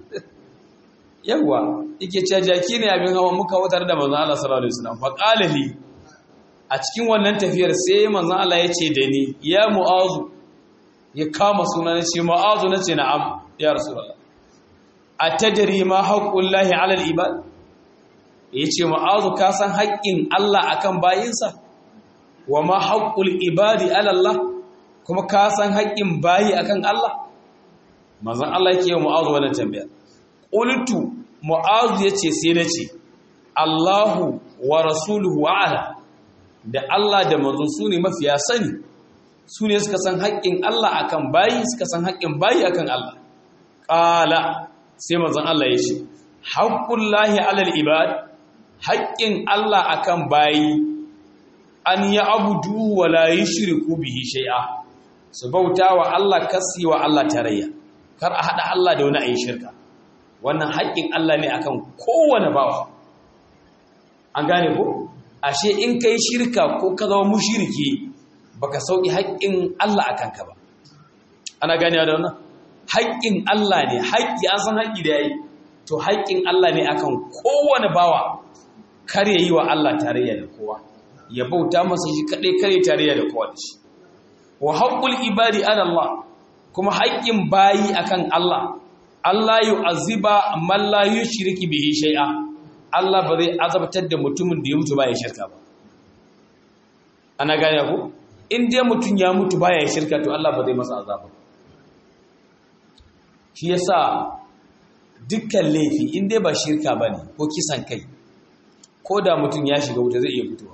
yawwa yake ce jaki ne abin hawa muka wutar da manzan Allah sallallahu alaihi wasallam fa qala li a cikin wannan tafiyar sai manzan Allah ya ce da ni ya mu'azu ya kama suna na ce ma'azu na ce na'am ya rasulallah a tadari ma haƙƙun lahi alal ibad ya ce ma'azu ka san haƙƙin Allah akan bayinsa wa ma haƙƙul ibadi alallah kuma ka san haƙƙin bayi akan Allah mazan Allah ke yi ma'azu wannan tambaya ƙultu ma'azu ya ce sai na ce Allahu wa rasuluhu wa'ala da Allah da manzo su ne mafiya sani su ne suka san haƙƙin Allah akan bayi suka san haƙƙin bayi akan Allah ƙala sai manzon Allah ya ce haƙƙun lahi alal ibad haƙƙin Allah akan bayi an ya abudu wa la yushriku bihi shay'a su bauta wa Allah kasi wa Allah tarayya kar a hada Allah da wani ayi shirka wannan haƙƙin Allah ne akan kowane bawa an gane ko ashe in kai shirka ko ka zama mushriki baka sauki haƙƙin Allah a kanka ba ana ganewa da wannan haƙƙin Allah ne haƙƙi an san haƙƙi da yayi to haƙƙin Allah ne akan kowane bawa kar ya yi wa Allah tarayya da kowa ya bauta masa shi kaɗai kar ya tarayya da kowa da shi wa haƙƙul ibadi ala Allah kuma haƙƙin bayi akan Allah Allah yu'azziba man la yushriki bihi shay'a Allah ba zai azabtar da mutumin da ya mutu baya shirka ba ana gane ku in dai mutum ya mutu baya shirka to Allah ba zai masa azaba shi yasa dukkan laifi in dai ba shirka bane ko kisan kai ko da mutum ya shiga wuta zai iya fitowa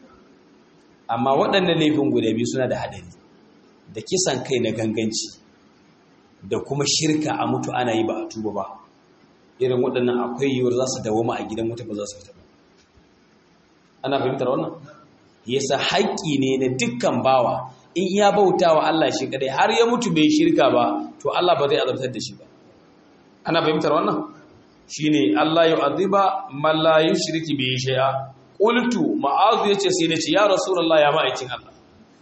amma waɗannan laifin guda biyu suna da haɗari da kisan kai na ganganci da kuma shirka a mutu ana yi ba a tuba ba irin waɗannan akwai yiwuwar za su dawoma a gidan wuta ba za su fita ba ana fahimtar wannan yasa haƙƙi ne na dukkan bawa in ya bauta wa Allah shi kadai har ya mutu bai shirka ba to Allah ba zai azabtar da shi ba ana fahimtar wannan shine Allah ya aziba man la yushriki bihi shay'a qultu ma'azu yace sai nace ya rasulullah ya ma'aikin Allah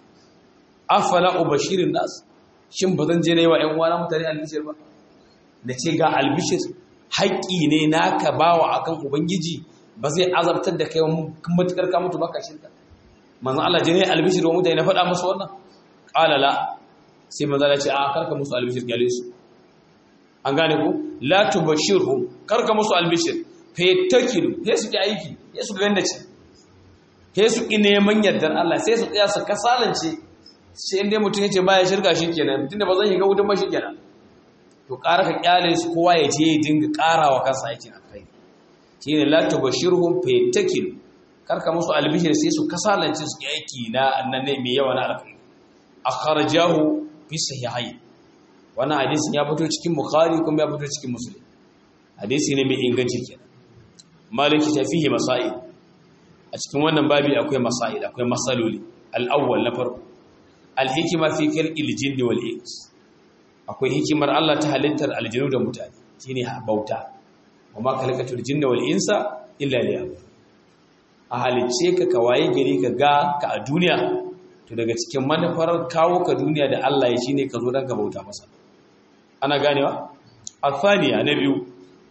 afala ubashirin nas shin bazan je ne wa ƴan uwana mutane albishir ba nace ga albishir haƙƙi ne naka bawa akan ubangiji ba zai azabtar da kai matukar ka mutu baka shirka manzon Allah je ne albishir wa mutane na faɗa musu wannan qala la sai manzon Allah ce a karka musu albishir gale su an gane ku la tubashirhum karka musu albishir fa yattakilu sai su ki aiki sai su ganda ce sai su ki neman yardar Allah sai su tsaya su kasalance sai inda mutum yace baya shirka shikenan tunda ba zan yi ga wutan ba shikenan to ƙara ka kyale su kowa ya je ya dinga ƙarawa kansa aikin alkhairi shine la tubashirhum fa yattakilu karka musu albishir sai su kasalance su ki aiki na annan ne mai yawa na alkhairi akhrajahu fi sahihayn wannan hadisin ya fito cikin bukhari kuma ya fito cikin muslim hadisi ne mai inganci kenan maliki ta fihi masail a cikin wannan babi akwai masail akwai masaloli al-awwal na farko al-hikma fi khalqil jinni wal ins akwai hikimar Allah ta halittar aljinu da mutane shine bauta kuma khalaqatul jinna wal insa illa liya'budun a halicce ka kawaye gari ka ga ka a duniya to daga cikin manufar kawo ka duniya da Allah ya shine ka zo dan ka bauta masa ana ganewa athaniya na biyu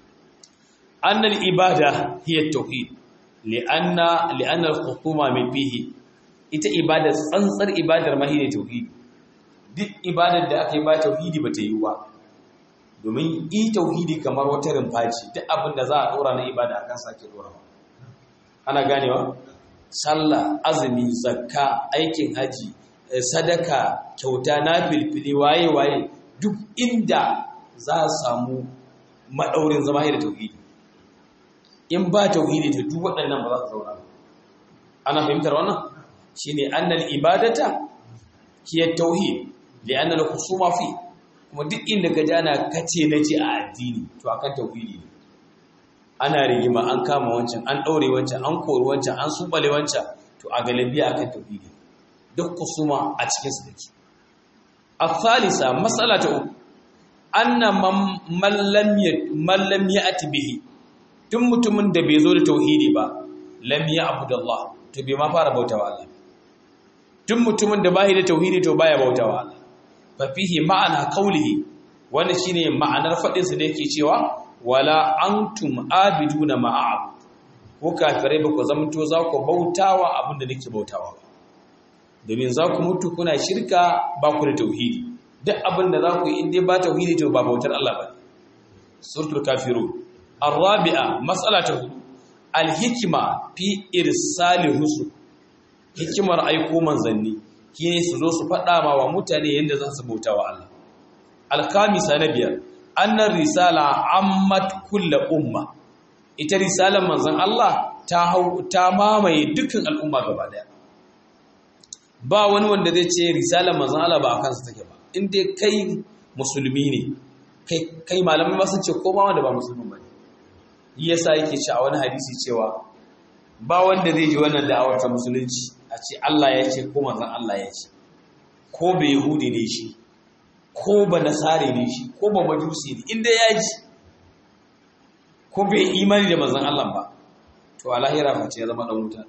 annal ibada hiya tauhid li'anna li'anna al-khutuma min fihi ita ibada tsantsar ibadar ma hiya tauhid duk ibadar da aka yi ba tauhidi ba ta yi ba domin yi tauhidi kamar wata rumfaci duk abin da za a dora na ibada akan sake dora ana ganewa sallah azumi zakka aikin haji sadaka kyauta na filfili waye waye duk inda za a samu maɗaurin zama da tauhidi in ba tauhidi ta duk waɗannan ba za su zauna ana fahimtar wannan shine annal ibadata hiya tauhid li anna al khusuma fi kuma duk inda ka jana kace nace a addini to akan tauhidi ne ana rigima an kama wancan an daure wancan an kori wancan an subale wancan to a galibiya akan tauhidi duk kusuma a cikin su dake الثالثة مسألة أن من لم من لم يأتي به tun mutumin da bai zo da tauhidi ba lam ya'budu Allah to bai ma fara bautawa Allah tun mutumin da bai da tauhidi to baya bautawa Allah fa fihi ma'ana qawlihi wannan shine ma'anar fadin sa da yake cewa wala antum abiduna ma'ab ko kafirai ba ku zamanto za ku bautawa abinda nake bautawa ba domin za ku mutu kuna shirka ba ku da tauhidi duk abin da za ku yi inda ba tauhidi to ba bautar Allah ba suratul kafirun arabi'a mas'ala ta hudu alhikma fi irsali rusul hikimar aiko manzanni shine su zo su faɗa ma wa mutane yadda za su bauta wa Allah alkamisa na biyar annar risala ammat kulla umma ita risalar manzon Allah ta hau ta mamaye dukkan al'umma gaba daya ba wani wanda zai ce risalar manzon Allah ba a kansa take ba in dai kai musulmi ne kai kai malamai ma sun ce ko ma wanda ba musulmi ba ne yasa yake ci a wani hadisi cewa ba wanda zai ji wannan da'awar ta musulunci a ce Allah ya ce ko manzon Allah ya ce ko bai yahudi ne shi ko ba nasare ne shi ko ba majusi ne inda ya ji ko bai imani da manzon Allah ba to a lahira face ya zama dan wuta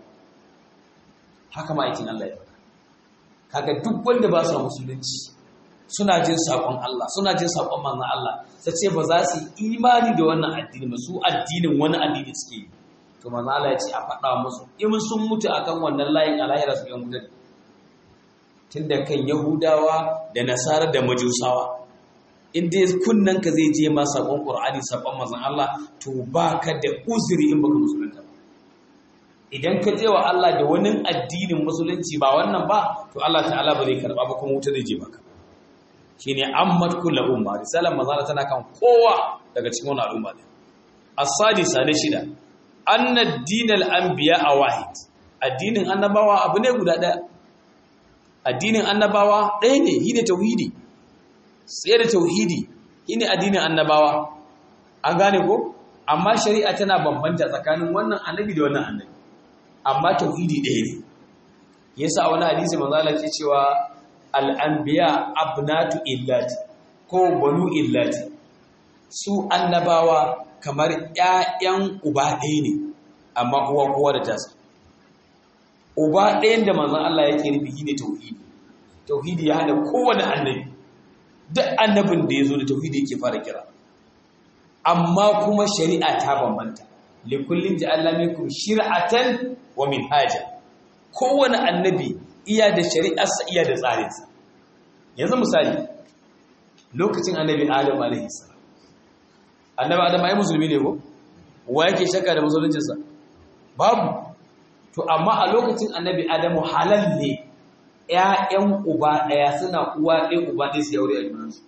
haka ma aikin Allah ya faɗa kaga duk wanda ba su musulunci suna jin sakon Allah suna jin sakon manzon Allah sai ce ba za su yi imani da wannan addini ba su addinin wani addini suke yi to manzon Allah ya ce a faɗa musu in sun mutu akan wannan layin alahira su yan wuta tunda kan Yahudawa da Nasara da Majusawa in dai kunnanka zai je ma sakon Qur'ani sakon manzon Allah to baka da uzuri in baka musulunta ba idan ka je wa Allah da wani addinin musulunci ba wannan ba to Allah ta'ala ba zai karba ba kuma wuta zai je maka shine ammat kullu umma risalan manzon tana kan kowa daga cikin wannan al'umma ne as-sadisa na shida anna ad-dinal anbiya wahid addinin annabawa abu ne guda daya addinin annabawa ɗaya ne shine tauhidi sai da tauhidi shine addinin annabawa an gane ko amma shari'a tana bambanta tsakanin wannan annabi da wannan annabi amma tauhidi ɗaya ne yasa wani hadisi manzo Allah ke cewa al-anbiya abnatu illati ko banu illati su annabawa kamar ƴaƴan uba ɗaya ne amma uwa kowa da tasa uba ɗayan da manzon Allah yake nufi shine tauhidi tauhidi ya hada kowane annabi duk annabin da ya zo da tauhidi yake fara kira amma kuma shari'a ta bambanta likullin ja'alna minkum shir'atan wa minhaja kowane annabi iya da shari'arsa iya da tsarinsa yanzu misali lokacin annabi adam alaihi salam annabi adam ai musulmi ne ko wa yake shakka da musuluncinsa babu to amma a lokacin annabi adamu halal ne ‘ya'yan uba ɗaya suna uwa ɗaya uba ɗaya su yaure a junansu.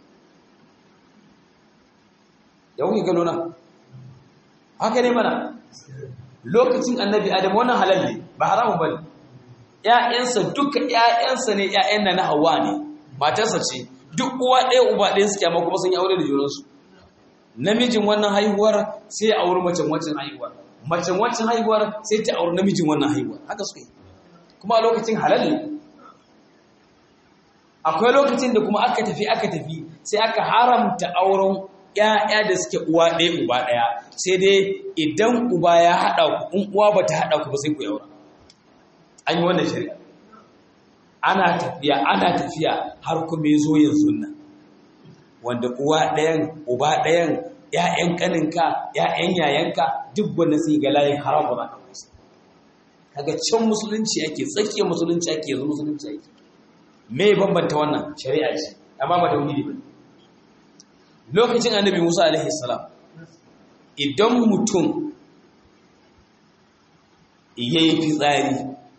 Ya wuce gano na? Haka ne mana, lokacin annabi Adamu wannan halal ne, ba haramun ba ne. ‘Ya'yansa duka ‘ya'yansa ne ‘ya'yan na na hawa ne, matarsa ce, duk uwa ɗaya uba ɗaya suke amma kuma sun yi aure da junansu. Namijin wannan haihuwar sai ya auri macen wancan haihuwar. Macen wancan haihuwar sai ta auri namijin wannan haihuwar. Haka suka yi. Kuma a lokacin halal ne. akwai lokacin da kuma aka tafi aka tafi sai aka haramta auren ƴaƴa da suke uwa ɗaya uba ɗaya sai dai idan uba ya haɗa ku in uwa ba ta haɗa ku ba sai ku yaura an yi wannan shari'a ana tafiya ana tafiya har kuma ya zo yanzu nan wanda uwa ɗayan uba ɗayan ƴaƴan ƙaninka ƴaƴan yayanka duk wanda sai ga layin haramun aka musu kaga can musulunci ake tsakiyar musulunci ake yanzu musulunci ake me bambanta wannan shari'a ce amma ba tauhidi ba lokacin annabi Musa alaihi salam idan mutum yayi fitsari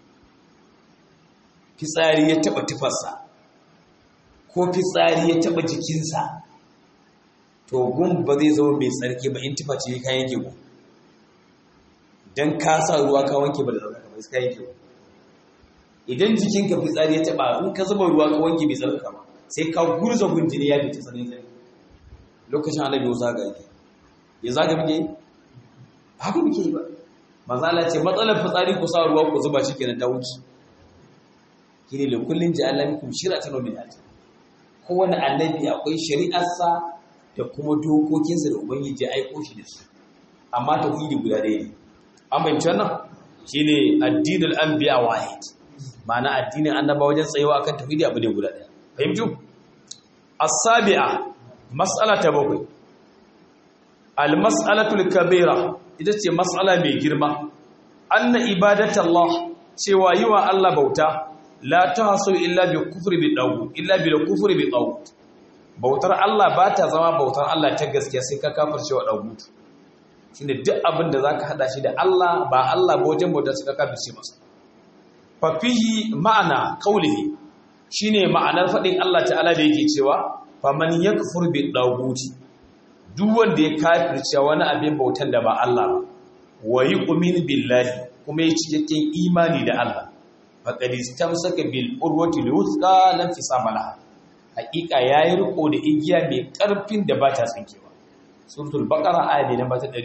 fitsari ya taba tufarsa ko fitsari ya taba jikinsa to gun ba zai zama mai tsarki ba in tufa ce ka yanke ku dan ka sa ruwa ka wanke ba da zama ba sai ka yanke ku idan jikinka fitsari ya taba in ka zuba ruwa ka wanke bai tsarka ba sai ka gurza gunjini ya fita sanin sai lokacin annabi Musa ga yake ya zaga muke haka muke yi ba manzo Allah ce matsalar fitsari ku sa ruwa ku zuba shi kenan ta wuce kine da kullun ja'alna minkum shir'atan wa minhaj kowane annabi akwai shari'arsa da kuma dokokinsa da ubangiji ya aiko shi da su amma tauhidi guda ɗaya ne an bayyana wannan shine addinul anbiya wahid ma'ana addinin annaba wajen tsayewa akan tauhidi abu ne guda daya fahimtu as-sabi'a mas'ala ta bakwai al-mas'alatul kabira ita ce mas'ala mai girma anna ibadatallah cewa yi wa Allah bauta la tahsu illa bi kufri bi dawu illa bi kufri bi dawu bautar Allah ba ta zama bautar Allah ta gaskiya sai ka kafirce wa dawu shine duk abin da zaka hada shi da Allah ba Allah ba wajen bauta sai ka kafirce masa fafihi ma'ana kaulihi shine ma'anar faɗin Allah ta'ala da yake cewa faman yakfur bi daguti duk wanda ya kafirce wani abin bautan da ba Allah ba wa yu'min billahi kuma ya cikakken imani da Allah faqad istamsaka bil urwati luthqa lam fisama haƙiƙa yayi riko da igiya mai ƙarfin da ba ta tsinkewa suratul baqara ayat namba ta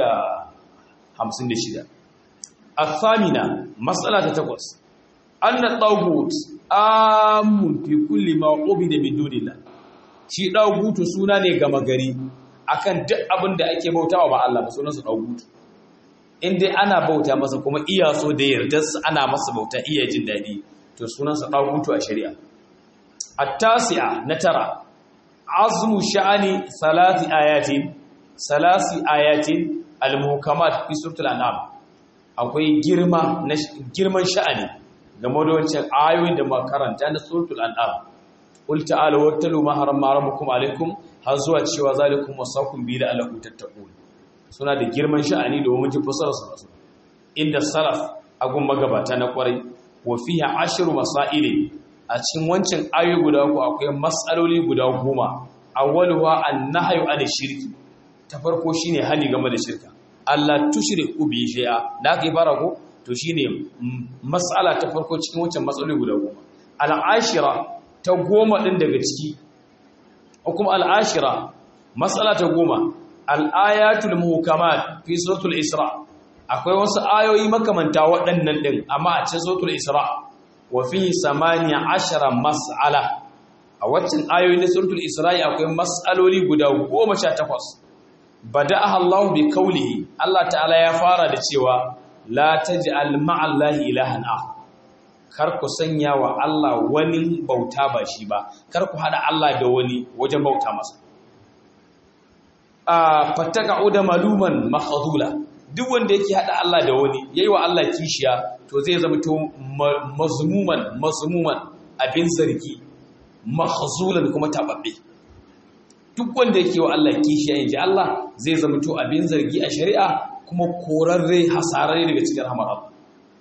256 الثامنة مسألة تقص أن الطاغوت آمن في كل ما عبد من دون الله shi ɗagutu suna ne gama gari akan duk abin da ake bautawa ba Allah ba sunansa ɗagutu in dai ana bauta masa kuma iya so da yardarsa ana masa bauta iya jin daɗi to sunansa ɗagutu a shari'a at-tasi'a na tara azmu sha'ani salati ayatin salasi ayatin al-muhkamat fi suratul an'am akwai girma na girman sha'ani game da wancan ayoyin da makaranta na suratul an'am qul ta'alu wattalu ma harama rabbukum alaikum har zuwa cewa zalikum wasakum bi la'allakum tattaqun suna da girman sha'ani da mun ji fasara su inda salaf agun magabata na kwarai wa fiha ashru masail a cikin wancan ayoyi guda uku akwai mas'aloli guda goma awwaluha an-nahyu an shirki ta farko shine hali game da shirka Allah tushriku bi shay'a da aka fara ko to shine mas'ala ta farko cikin wancan matsaloli guda goma al-ashira ta goma din daga ciki kuma al-ashira mas'ala ta goma al-ayatul muhkamat fi suratul isra akwai wasu ayoyi makamanta waɗannan din amma a cikin suratul isra wa fihi samaniya ashara mas'ala a waccan ayoyi na suratul isra'i akwai mas'aloli guda 18 bada'aha Allah bi qawlihi Allah ta'ala ya fara da cewa la taj'al ma'allahi ilahan akhar kar ku sanya wa Allah wani bauta ba shi ba kar ku hada Allah da wani wajen bauta masa a fattaka da maluman makhadula duk wanda yake hada Allah da wani yayi wa Allah kishiya to zai zama to mazmuman mazmuman abin zargi mahzulan kuma tababbe duk wanda yake wa Allah kishiya inji Allah zai zama to abin zargi a shari'a kuma korarre hasararre daga cikin rahmar Allah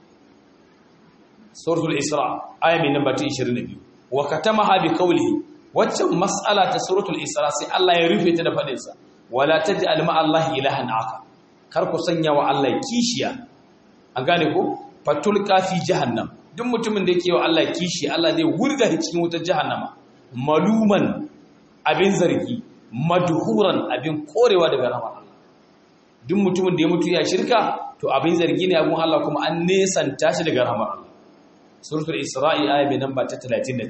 suratul isra aya mai namba 22 wa katamaha bi qawlihi waccan mas'ala ta suratul isra sai Allah ya rufe ta da fadin sa wala taj'al ma Allah ilahan aka kar ku sanya wa Allah kishiya an gane ko fatul kafi jahannam duk mutumin da yake wa Allah kishi Allah zai wurga shi cikin wutar jahannama maluman abin zargi madhuran abin korewa daga rahmar Allah duk mutumin da ya mutu ya shirka to abin zargi ne abun Allah kuma an nesanta shi daga rahmar Allah suratul isra'i aya mai namba ta 39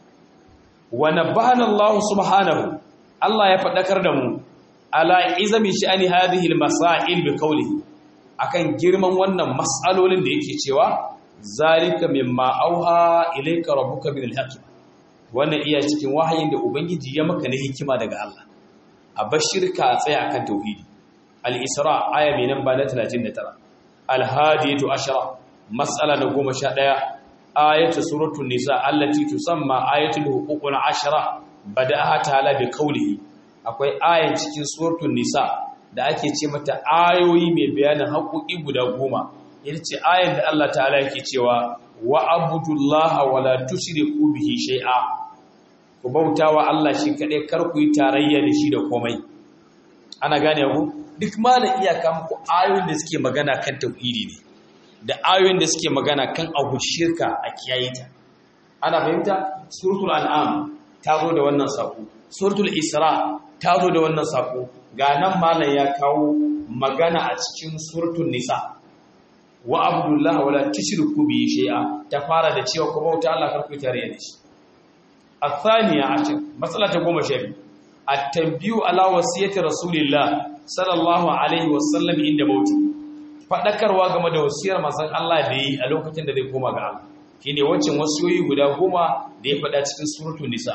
wa nabana Allah subhanahu Allah ya fadakar da mu ala izami sha'ani hadhihi al-masail bi qawlihi akan girman wannan mas'alolin da yake cewa zalika mimma auha ilayka rabbuka min al-hakim wannan iya cikin wahayin da ubangiji ya maka na hikima daga Allah a bashirka a tsaya akan tauhidi al-isra aya mai namba na 39 al-hadiyatu ashara mas'ala na 11 ayatu suratul nisa allati tusamma ayatul huququl ashara bada'aha ta'ala bi qawlihi akwai ayan cikin suratul nisa da ake ce mata ayoyi mai bayanin haƙoƙi guda goma ita ce ayan da Allah ta'ala yake cewa wa abudullaha wa la tushriku bihi shay'a ku bautawa Allah shi kadai kar ku yi tarayya da shi da komai ana gane ku duk malam iyaka muku ayoyin da suke magana kan tauhidi ne da ayoyin da suke magana kan abu shirka a kiyaye ta ana fahimta suratul an'am ta zo da wannan sako suratul isra ta zo da wannan sako ga nan malam ya kawo magana a cikin suratul nisa wa abdullahi wala tushriku bi shay'a ta fara da cewa ku bauta Allah kar ku tare da shi athaniya ashar matsala ta goma sha at-tanbiyu ala wasiyati rasulillah sallallahu alaihi wasallam inda mauti fadakarwa game da wasiyar manzon Allah da yi a lokacin da zai koma ga Allah shine wancan wasiyoyi guda goma da ya fada cikin suratul nisa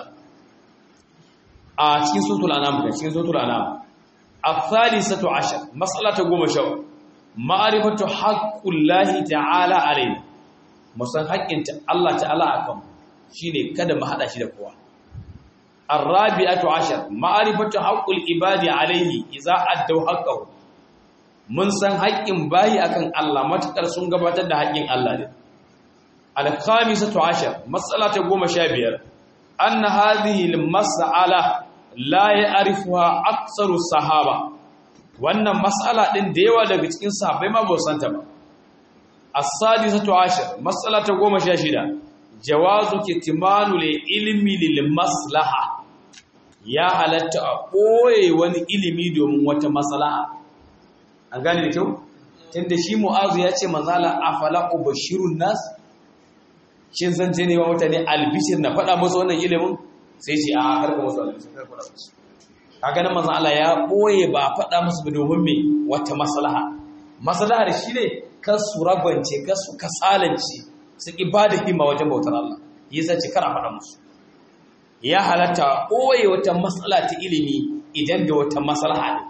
a cikin suratul anam da cikin suratul anam الثالثة عشر مسألة قوم شو معرفة حق الله تعالى علينا musan haƙƙin Allah ta'ala akan shine kada mu hada shi da kowa arabi'atu ashar ma'rifatu haqqul ibadi alayhi idza addu haqqahu mun san haƙƙin bayi akan Allah matakar sun gabatar da haƙƙin Allah ne al-khamisatu ashar mas'alata 15 anna hadhihi al-mas'ala la ya'rifuha aktsaru sahaba wannan mas'ala din da yawa daga cikin sahabbai ma ba san ta ba as-sadisatu ashar mas'alata 16 jawazu kitmanu li ilmi lil maslaha ya halatta a koye wani ilimi domin wata maslaha an gane da kyau tunda shi mu'azu ya ce manzala afala ubashirun nas shin zan je ne wa mutane albishir na faɗa musu wannan ilimin sai ce a harka musu albishir kar faɗa musu kaga nan manzo Allah ya boye ba faɗa musu ba domin me wata maslaha maslahar shi ne kan su ragwance kan su kasalance su ki bada himma wajen bautar Allah yasa ce kar a faɗa musu ya halatta boye wata matsala ta ilimi idan da wata maslaha ne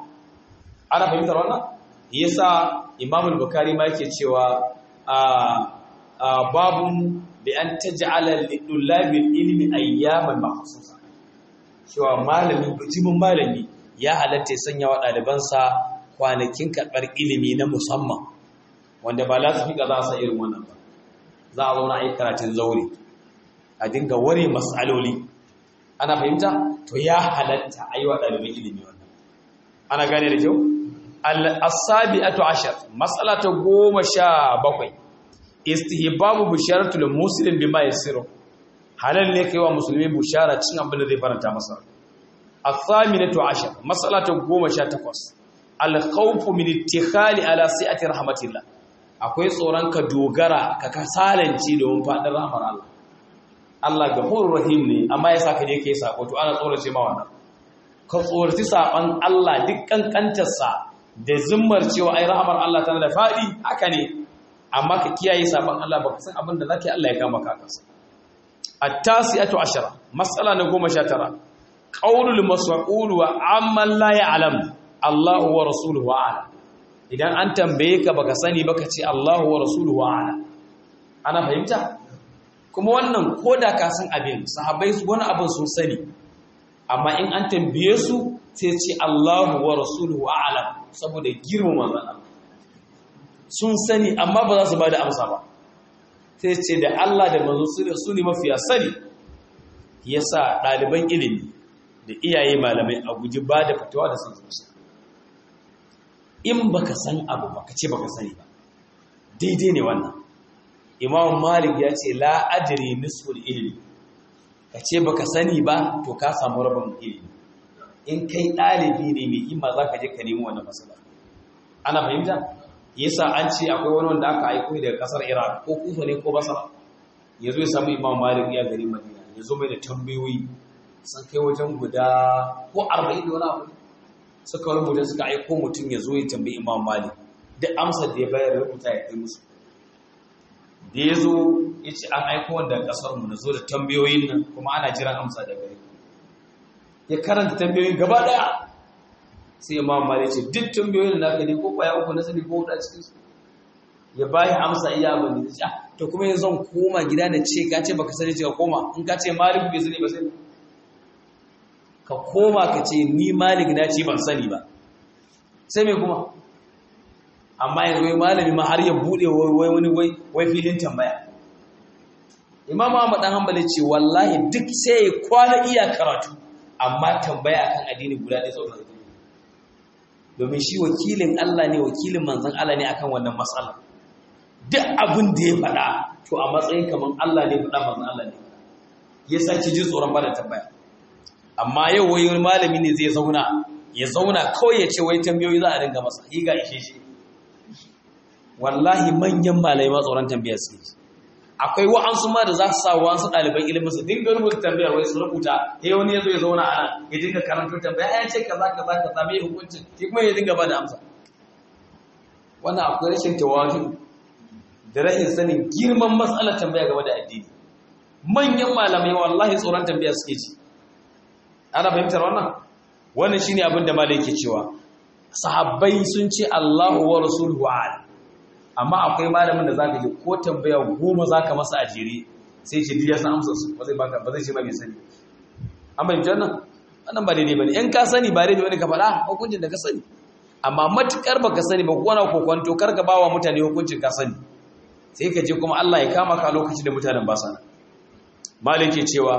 ana fahimtar wannan yasa Imam al-Bukhari ma yake cewa a babun bi an taj'ala lidullabil ilmi ayyaman makhsusa cewa malami bijimin malami ya halatta ya sanya wa ɗalibansa kwanakin karɓar ilimi na musamman wanda ba lasifika za su irin wannan ba za a zauna a yi karatun zaure a dinga ware matsaloli ana fahimta to ya halatta a yi wa ɗalibin ilimi wannan ana gane da kyau al-asabi ato ashar matsala ta goma sha bakwai istihbabu bisharatul muslim bima yasiru halal ne kai wa musulmi bushara cin abin da zai faranta masa al-thaminatu ashar matsala ta goma sha takwas al-khawfu min ittikhali ala si'ati rahmatillah akwai tsoron ka dogara ka kasalanci domin faɗin rahmar Allah Allah gafurur rahim ne amma ya saka je kai sako to ana tsorace ma wannan ka tsoraci saban Allah duk kankantarsa da zimmar cewa ai rahmar Allah tana da faɗi haka ne amma ka kiyaye saban Allah baka san abin da zaka Allah ya kama ka kansa at-tasi'atu ashara mas'ala na 19 qaulul mas'ul wa amma la ya'lam Allahu wa rasuluhu a'lam idan an tambaye ka baka sani baka ce Allahu wa rasuluhu a'lam ana fahimta kuma wannan koda ka san abin sahabbai su wani abin sun sani amma in an tambaye su sai ce Allahu wa rasuluhu a'lam saboda girmama manzon Allah sun sani amma ba za su bada amsa ba sai ce da Allah da manzo su ne mafiya sani yasa ɗaliban ilimi da iyaye malamai a guji ba da fatawa da san zuciya in baka san abu baka ce baka sani ba daidai ne wannan imam malik ya ce la ajri nisful ilmi ka ce baka sani ba to ka samu rabin ilimi in kai ɗalibi ne mai himma za ka je ka nemi wannan masala ana fahimta yasa an ce akwai wani wanda aka aiko daga kasar iraq ko kufa ne ko basra ya zo ya samu imam malik ya gari madina ya zo mai da tambayoyi sun kai wajen guda ko arba'in da wani abu suka rubuta suka aiko mutum ya zo ya tambayi imam malik duk amsar da ya bayar rubuta ya kai musu da ya zo ya ce an aiko wanda kasar mu na zo da tambayoyin nan kuma ana jiran amsa da gari ya karanta tambayoyin gaba daya sai imam malik ce duk tambayoyin da naka ne ko kwaya uku na sani ko huɗu a cikin su ya bayi amsa iya abin da ya to kuma yanzu zan koma gida da ce ka ce baka sani ce ka koma in ka ce malik bai sani ba sai ka koma ka ce ni malik na ce ban sani ba sai mai kuma amma yanzu wai malami ma har ya bude wai wani wai filin tambaya imam ahmad dan hanbali ce wallahi duk sai ya kwana iya karatu amma tambaya akan addini guda ɗaya tsaunar da domin shi wakilin Allah ne wakilin manzon Allah ne akan wannan matsala duk abin da ya faɗa to a matsayin kaman Allah ne faɗa manzon Allah ne ya sake ji tsoron bada tambaya amma yau wai wani malami ne zai zauna ya zauna kawai ya ce wai tambayoyi za a dinga masa yi ga ishe shi wallahi manyan malai ma tsoron tambayar su akwai wa'ansu ma da za su sa wa'ansu ɗaliban ilimin su dinga rubuta tambayar wai su rubuta ya wani ya zo ya zauna a nan ya dinga karanto tambaya ya ce kaza kaza kaza mai hukuncin shi kuma ya dinga ba da amsa wannan akwai rashin tawadu da rashin sanin girman matsalar tambaya game da addini manyan malamai wallahi tsoron tambaya suke ci ana fahimtar wannan wannan shine abin da malai ke cewa sahabbai sun ce Allahu wa rasuluhu a'lam amma akwai malamin da zaka ji ko tambaya goma zaka masa a jere sai ce diya san amsar su ba zai baka ba zai ce ma bai sani an bai jannan wannan ba daidai bane in ka sani ba daidai bane ka faɗa hukuncin da ka sani amma matukar baka sani ba ko na kokonto kar ka bawa mutane hukuncin ka sani sai ka je kuma Allah ya kama ka lokacin da mutanen ba sana malike cewa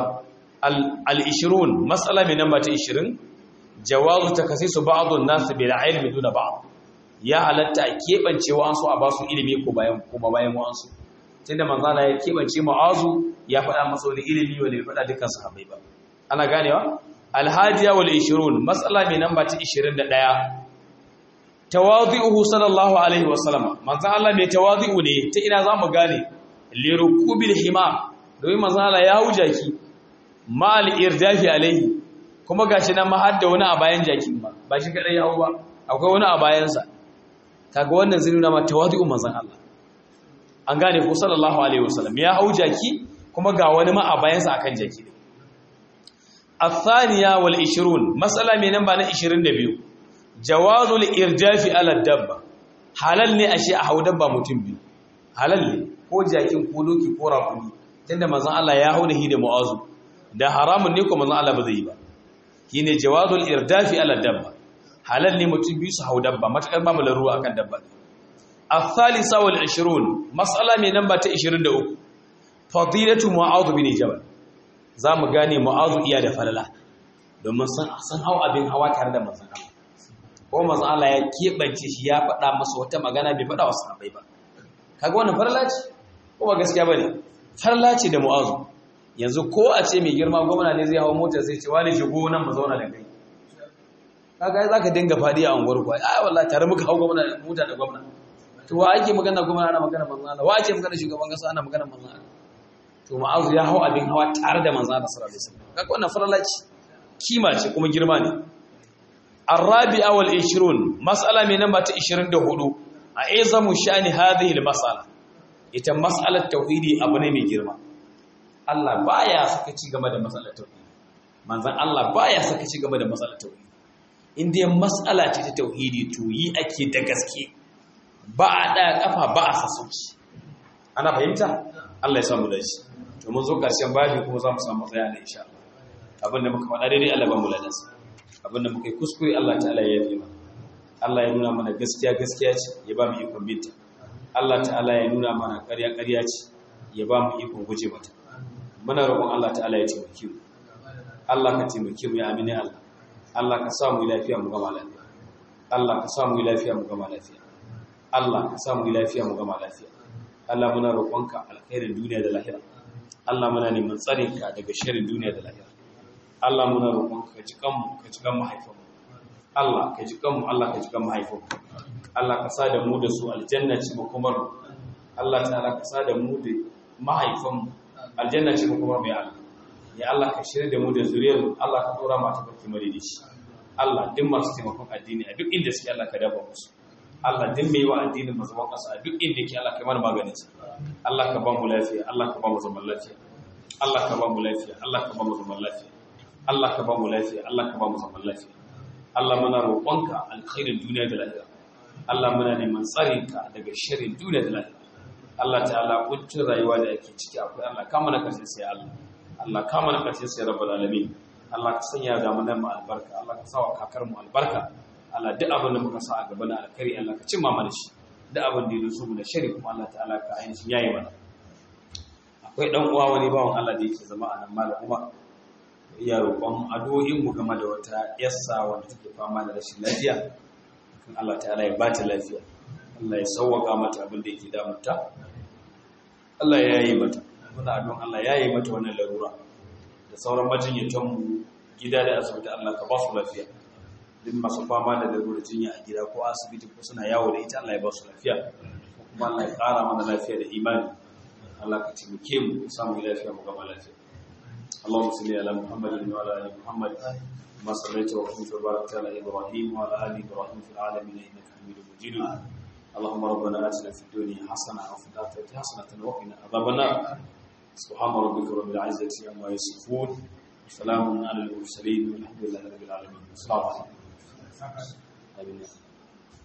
al-20 mas'ala mai namba ta 20 jawazu takasisu ba'dun nas bil ilmi duna ba'd ya halatta a keɓance wa'ansu a basu ilimi ko bayan kuma bayan wa'ansu tunda manzala ya keɓance ma'azu ya faɗa masa wani ilimi wanda bai faɗa dukkan sahabbai ba ana ganewa alhadiya wal 20 mas'ala mai namba ta 21 tawadhi'uhu sallallahu alaihi wa sallama manzo Allah mai tawadhi'u ne ta ina zamu gane lirukubil hima domin manzo Allah ya huja ki mal irdafi alaihi kuma gashi nan ma har da wani a bayan jakin ba ba shi kadai ya hau ba akwai wani a bayansa kaga wannan zai nuna ma tawadhi'u manzon Allah an gane ko sallallahu alaihi wasallam ya hau jaki kuma ga wani ma a bayansa akan jaki ne الثانية والعشرون مسألة من نمبر 22 جواز الإرجاف على الدبة halal ne ashe a hau dabba mutum biyu halal ne ko jakin ko doki ko rakumi tunda manzon Allah ya hau da hi da mu'azu da haramun ne ko manzon Allah ba zai yi ba shine jawazul irdafi ala dabba halal ne mutum biyu su hau dabba matakar babu laruwa akan dabba الثالثة والعشرون مسألة من نمبر 23 فضيلة معاذ بن جبل zamu gane mu'azu iya da falala domin san san hau abin hawa tare da manzon Allah ko manzon Allah ya kebance shi ya faɗa masa wata magana bai faɗa wa sahabbai ba kaga wannan falala ce ko ba gaskiya bane falala ce da mu'azu yanzu ko a ce mai girma gwamna ne zai hawo mota sai ce wani shigo nan mu zauna da kai kaga zaka dinga fadi a unguwar ku ai wallahi tare muka hawo gwamna mota da gwamna to wa ake magana gwamna ana magana manzon Allah wa ake magana shugaban kasa ana magana manzon Allah to ma'azu ya hau abin hawa tare da manzon Allah sallallahu alaihi wasallam kaga wannan falala ce kima ce kuma girma ne الرابعه والعشرون مساله من نمبر 24 اعظم شان هذه المساله ita mas'alar tauhidi abu ne mai girma Allah baya sakaci game da mas'alar tauhidi manzon Allah baya sakaci game da mas'alar tauhidi in dai mas'ala ce ta tauhidi to yi ake da gaske ba a da kafa ba a sassauci ana fahimta Allah ya samu dace to mun zo karshen babi kuma za mu samu tsaya ne insha Allah abinda muka faɗa daidai Allah ba mu ladansa abinda muka yi kuskure Allah ta'ala ya yi mana Allah ya nuna mana gaskiya gaskiya ce ya ba mu ikon binta Allah ta'ala ya nuna mana ƙarya ƙarya ce ya ba mu ikon guje mata muna roƙon Allah ta'ala ya taimake mu Allah ka taimake mu ya amini Allah Allah ka sa mu lafiya mu gama lafiya Allah ka sa mu lafiya mu gama lafiya Allah ka sa mu lafiya mu gama lafiya Allah muna roƙonka alkhairin duniya da lahira Allah muna neman tsarinka daga sharrin duniya da lahira Allah muna roƙonka ka ji kanmu ka ji kan mahaifanmu Allah ka ji kanmu Allah ka ji kan mahaifanmu Allah ka sa da mu da su aljanna ce makomar Allah ta'ala ka sa da mu da mahaifanmu aljanna ce makomar mai Allah ya Allah ka shirya da mu da zuriyar Allah ka dora mata barki mare da shi Allah duk masu taimakon addini a duk inda suke Allah ka dafa musu Allah duk mai wa addinin mazaban ƙasa a duk inda yake Allah ka mana maganin sa Allah ka ba mu lafiya Allah ka ba mu zaman lafiya Allah ka ba mu lafiya Allah ka ba mu zaman lafiya Allah ka ba mu lafiya Allah ka ba mu zaman lafiya Allah muna roƙonka alkhairin duniya da lahira Allah muna neman tsarinka daga sharrin duniya da lahira Allah ta'ala kuncin rayuwa da ake ciki akwai Allah ka mana karshen sai Allah Allah ka mana karshen sai rabbul alamin Allah ka sanya da mu mu albarka Allah ka sawa kakar mu albarka Allah duk abin da muka sa a gaba na alkhairi Allah ka cimma mana shi duk abin da ya zo mu da shari kuma Allah ta'ala ka ainihin yayi mana akwai dan uwa wani bawan Allah da yake zama a nan malam kuma iya roƙon addu'o'in mu game da wata yassa wanda take fama da rashin lafiya kan Allah ta'ala ya bata lafiya Allah ya sauwaka mata abin da yake damunta Allah ya yi mata muna addu'an Allah ya yi mata wannan larura da sauran majinyatan mu gida da asibiti Allah ka ba su lafiya duk masu fama da larurar jinya a gida ko asibiti ko suna yawo da ita Allah ya ba su lafiya kuma Allah ya ƙara mana lafiya da imani Allah ka taimake mu samu lafiya mu gama lafiya اللهم صل على محمد وعلى ال محمد كما صليت وسلمت وباركت على ابراهيم وعلى ال ابراهيم في العالمين انك حميد مجيد اللهم ربنا اتنا في الدنيا حسنه وفي الاخره حسنه وقنا عذاب النار سبحان ربك رب العزه عما يصفون وسلام على المرسلين والحمد لله رب العالمين السلام عليكم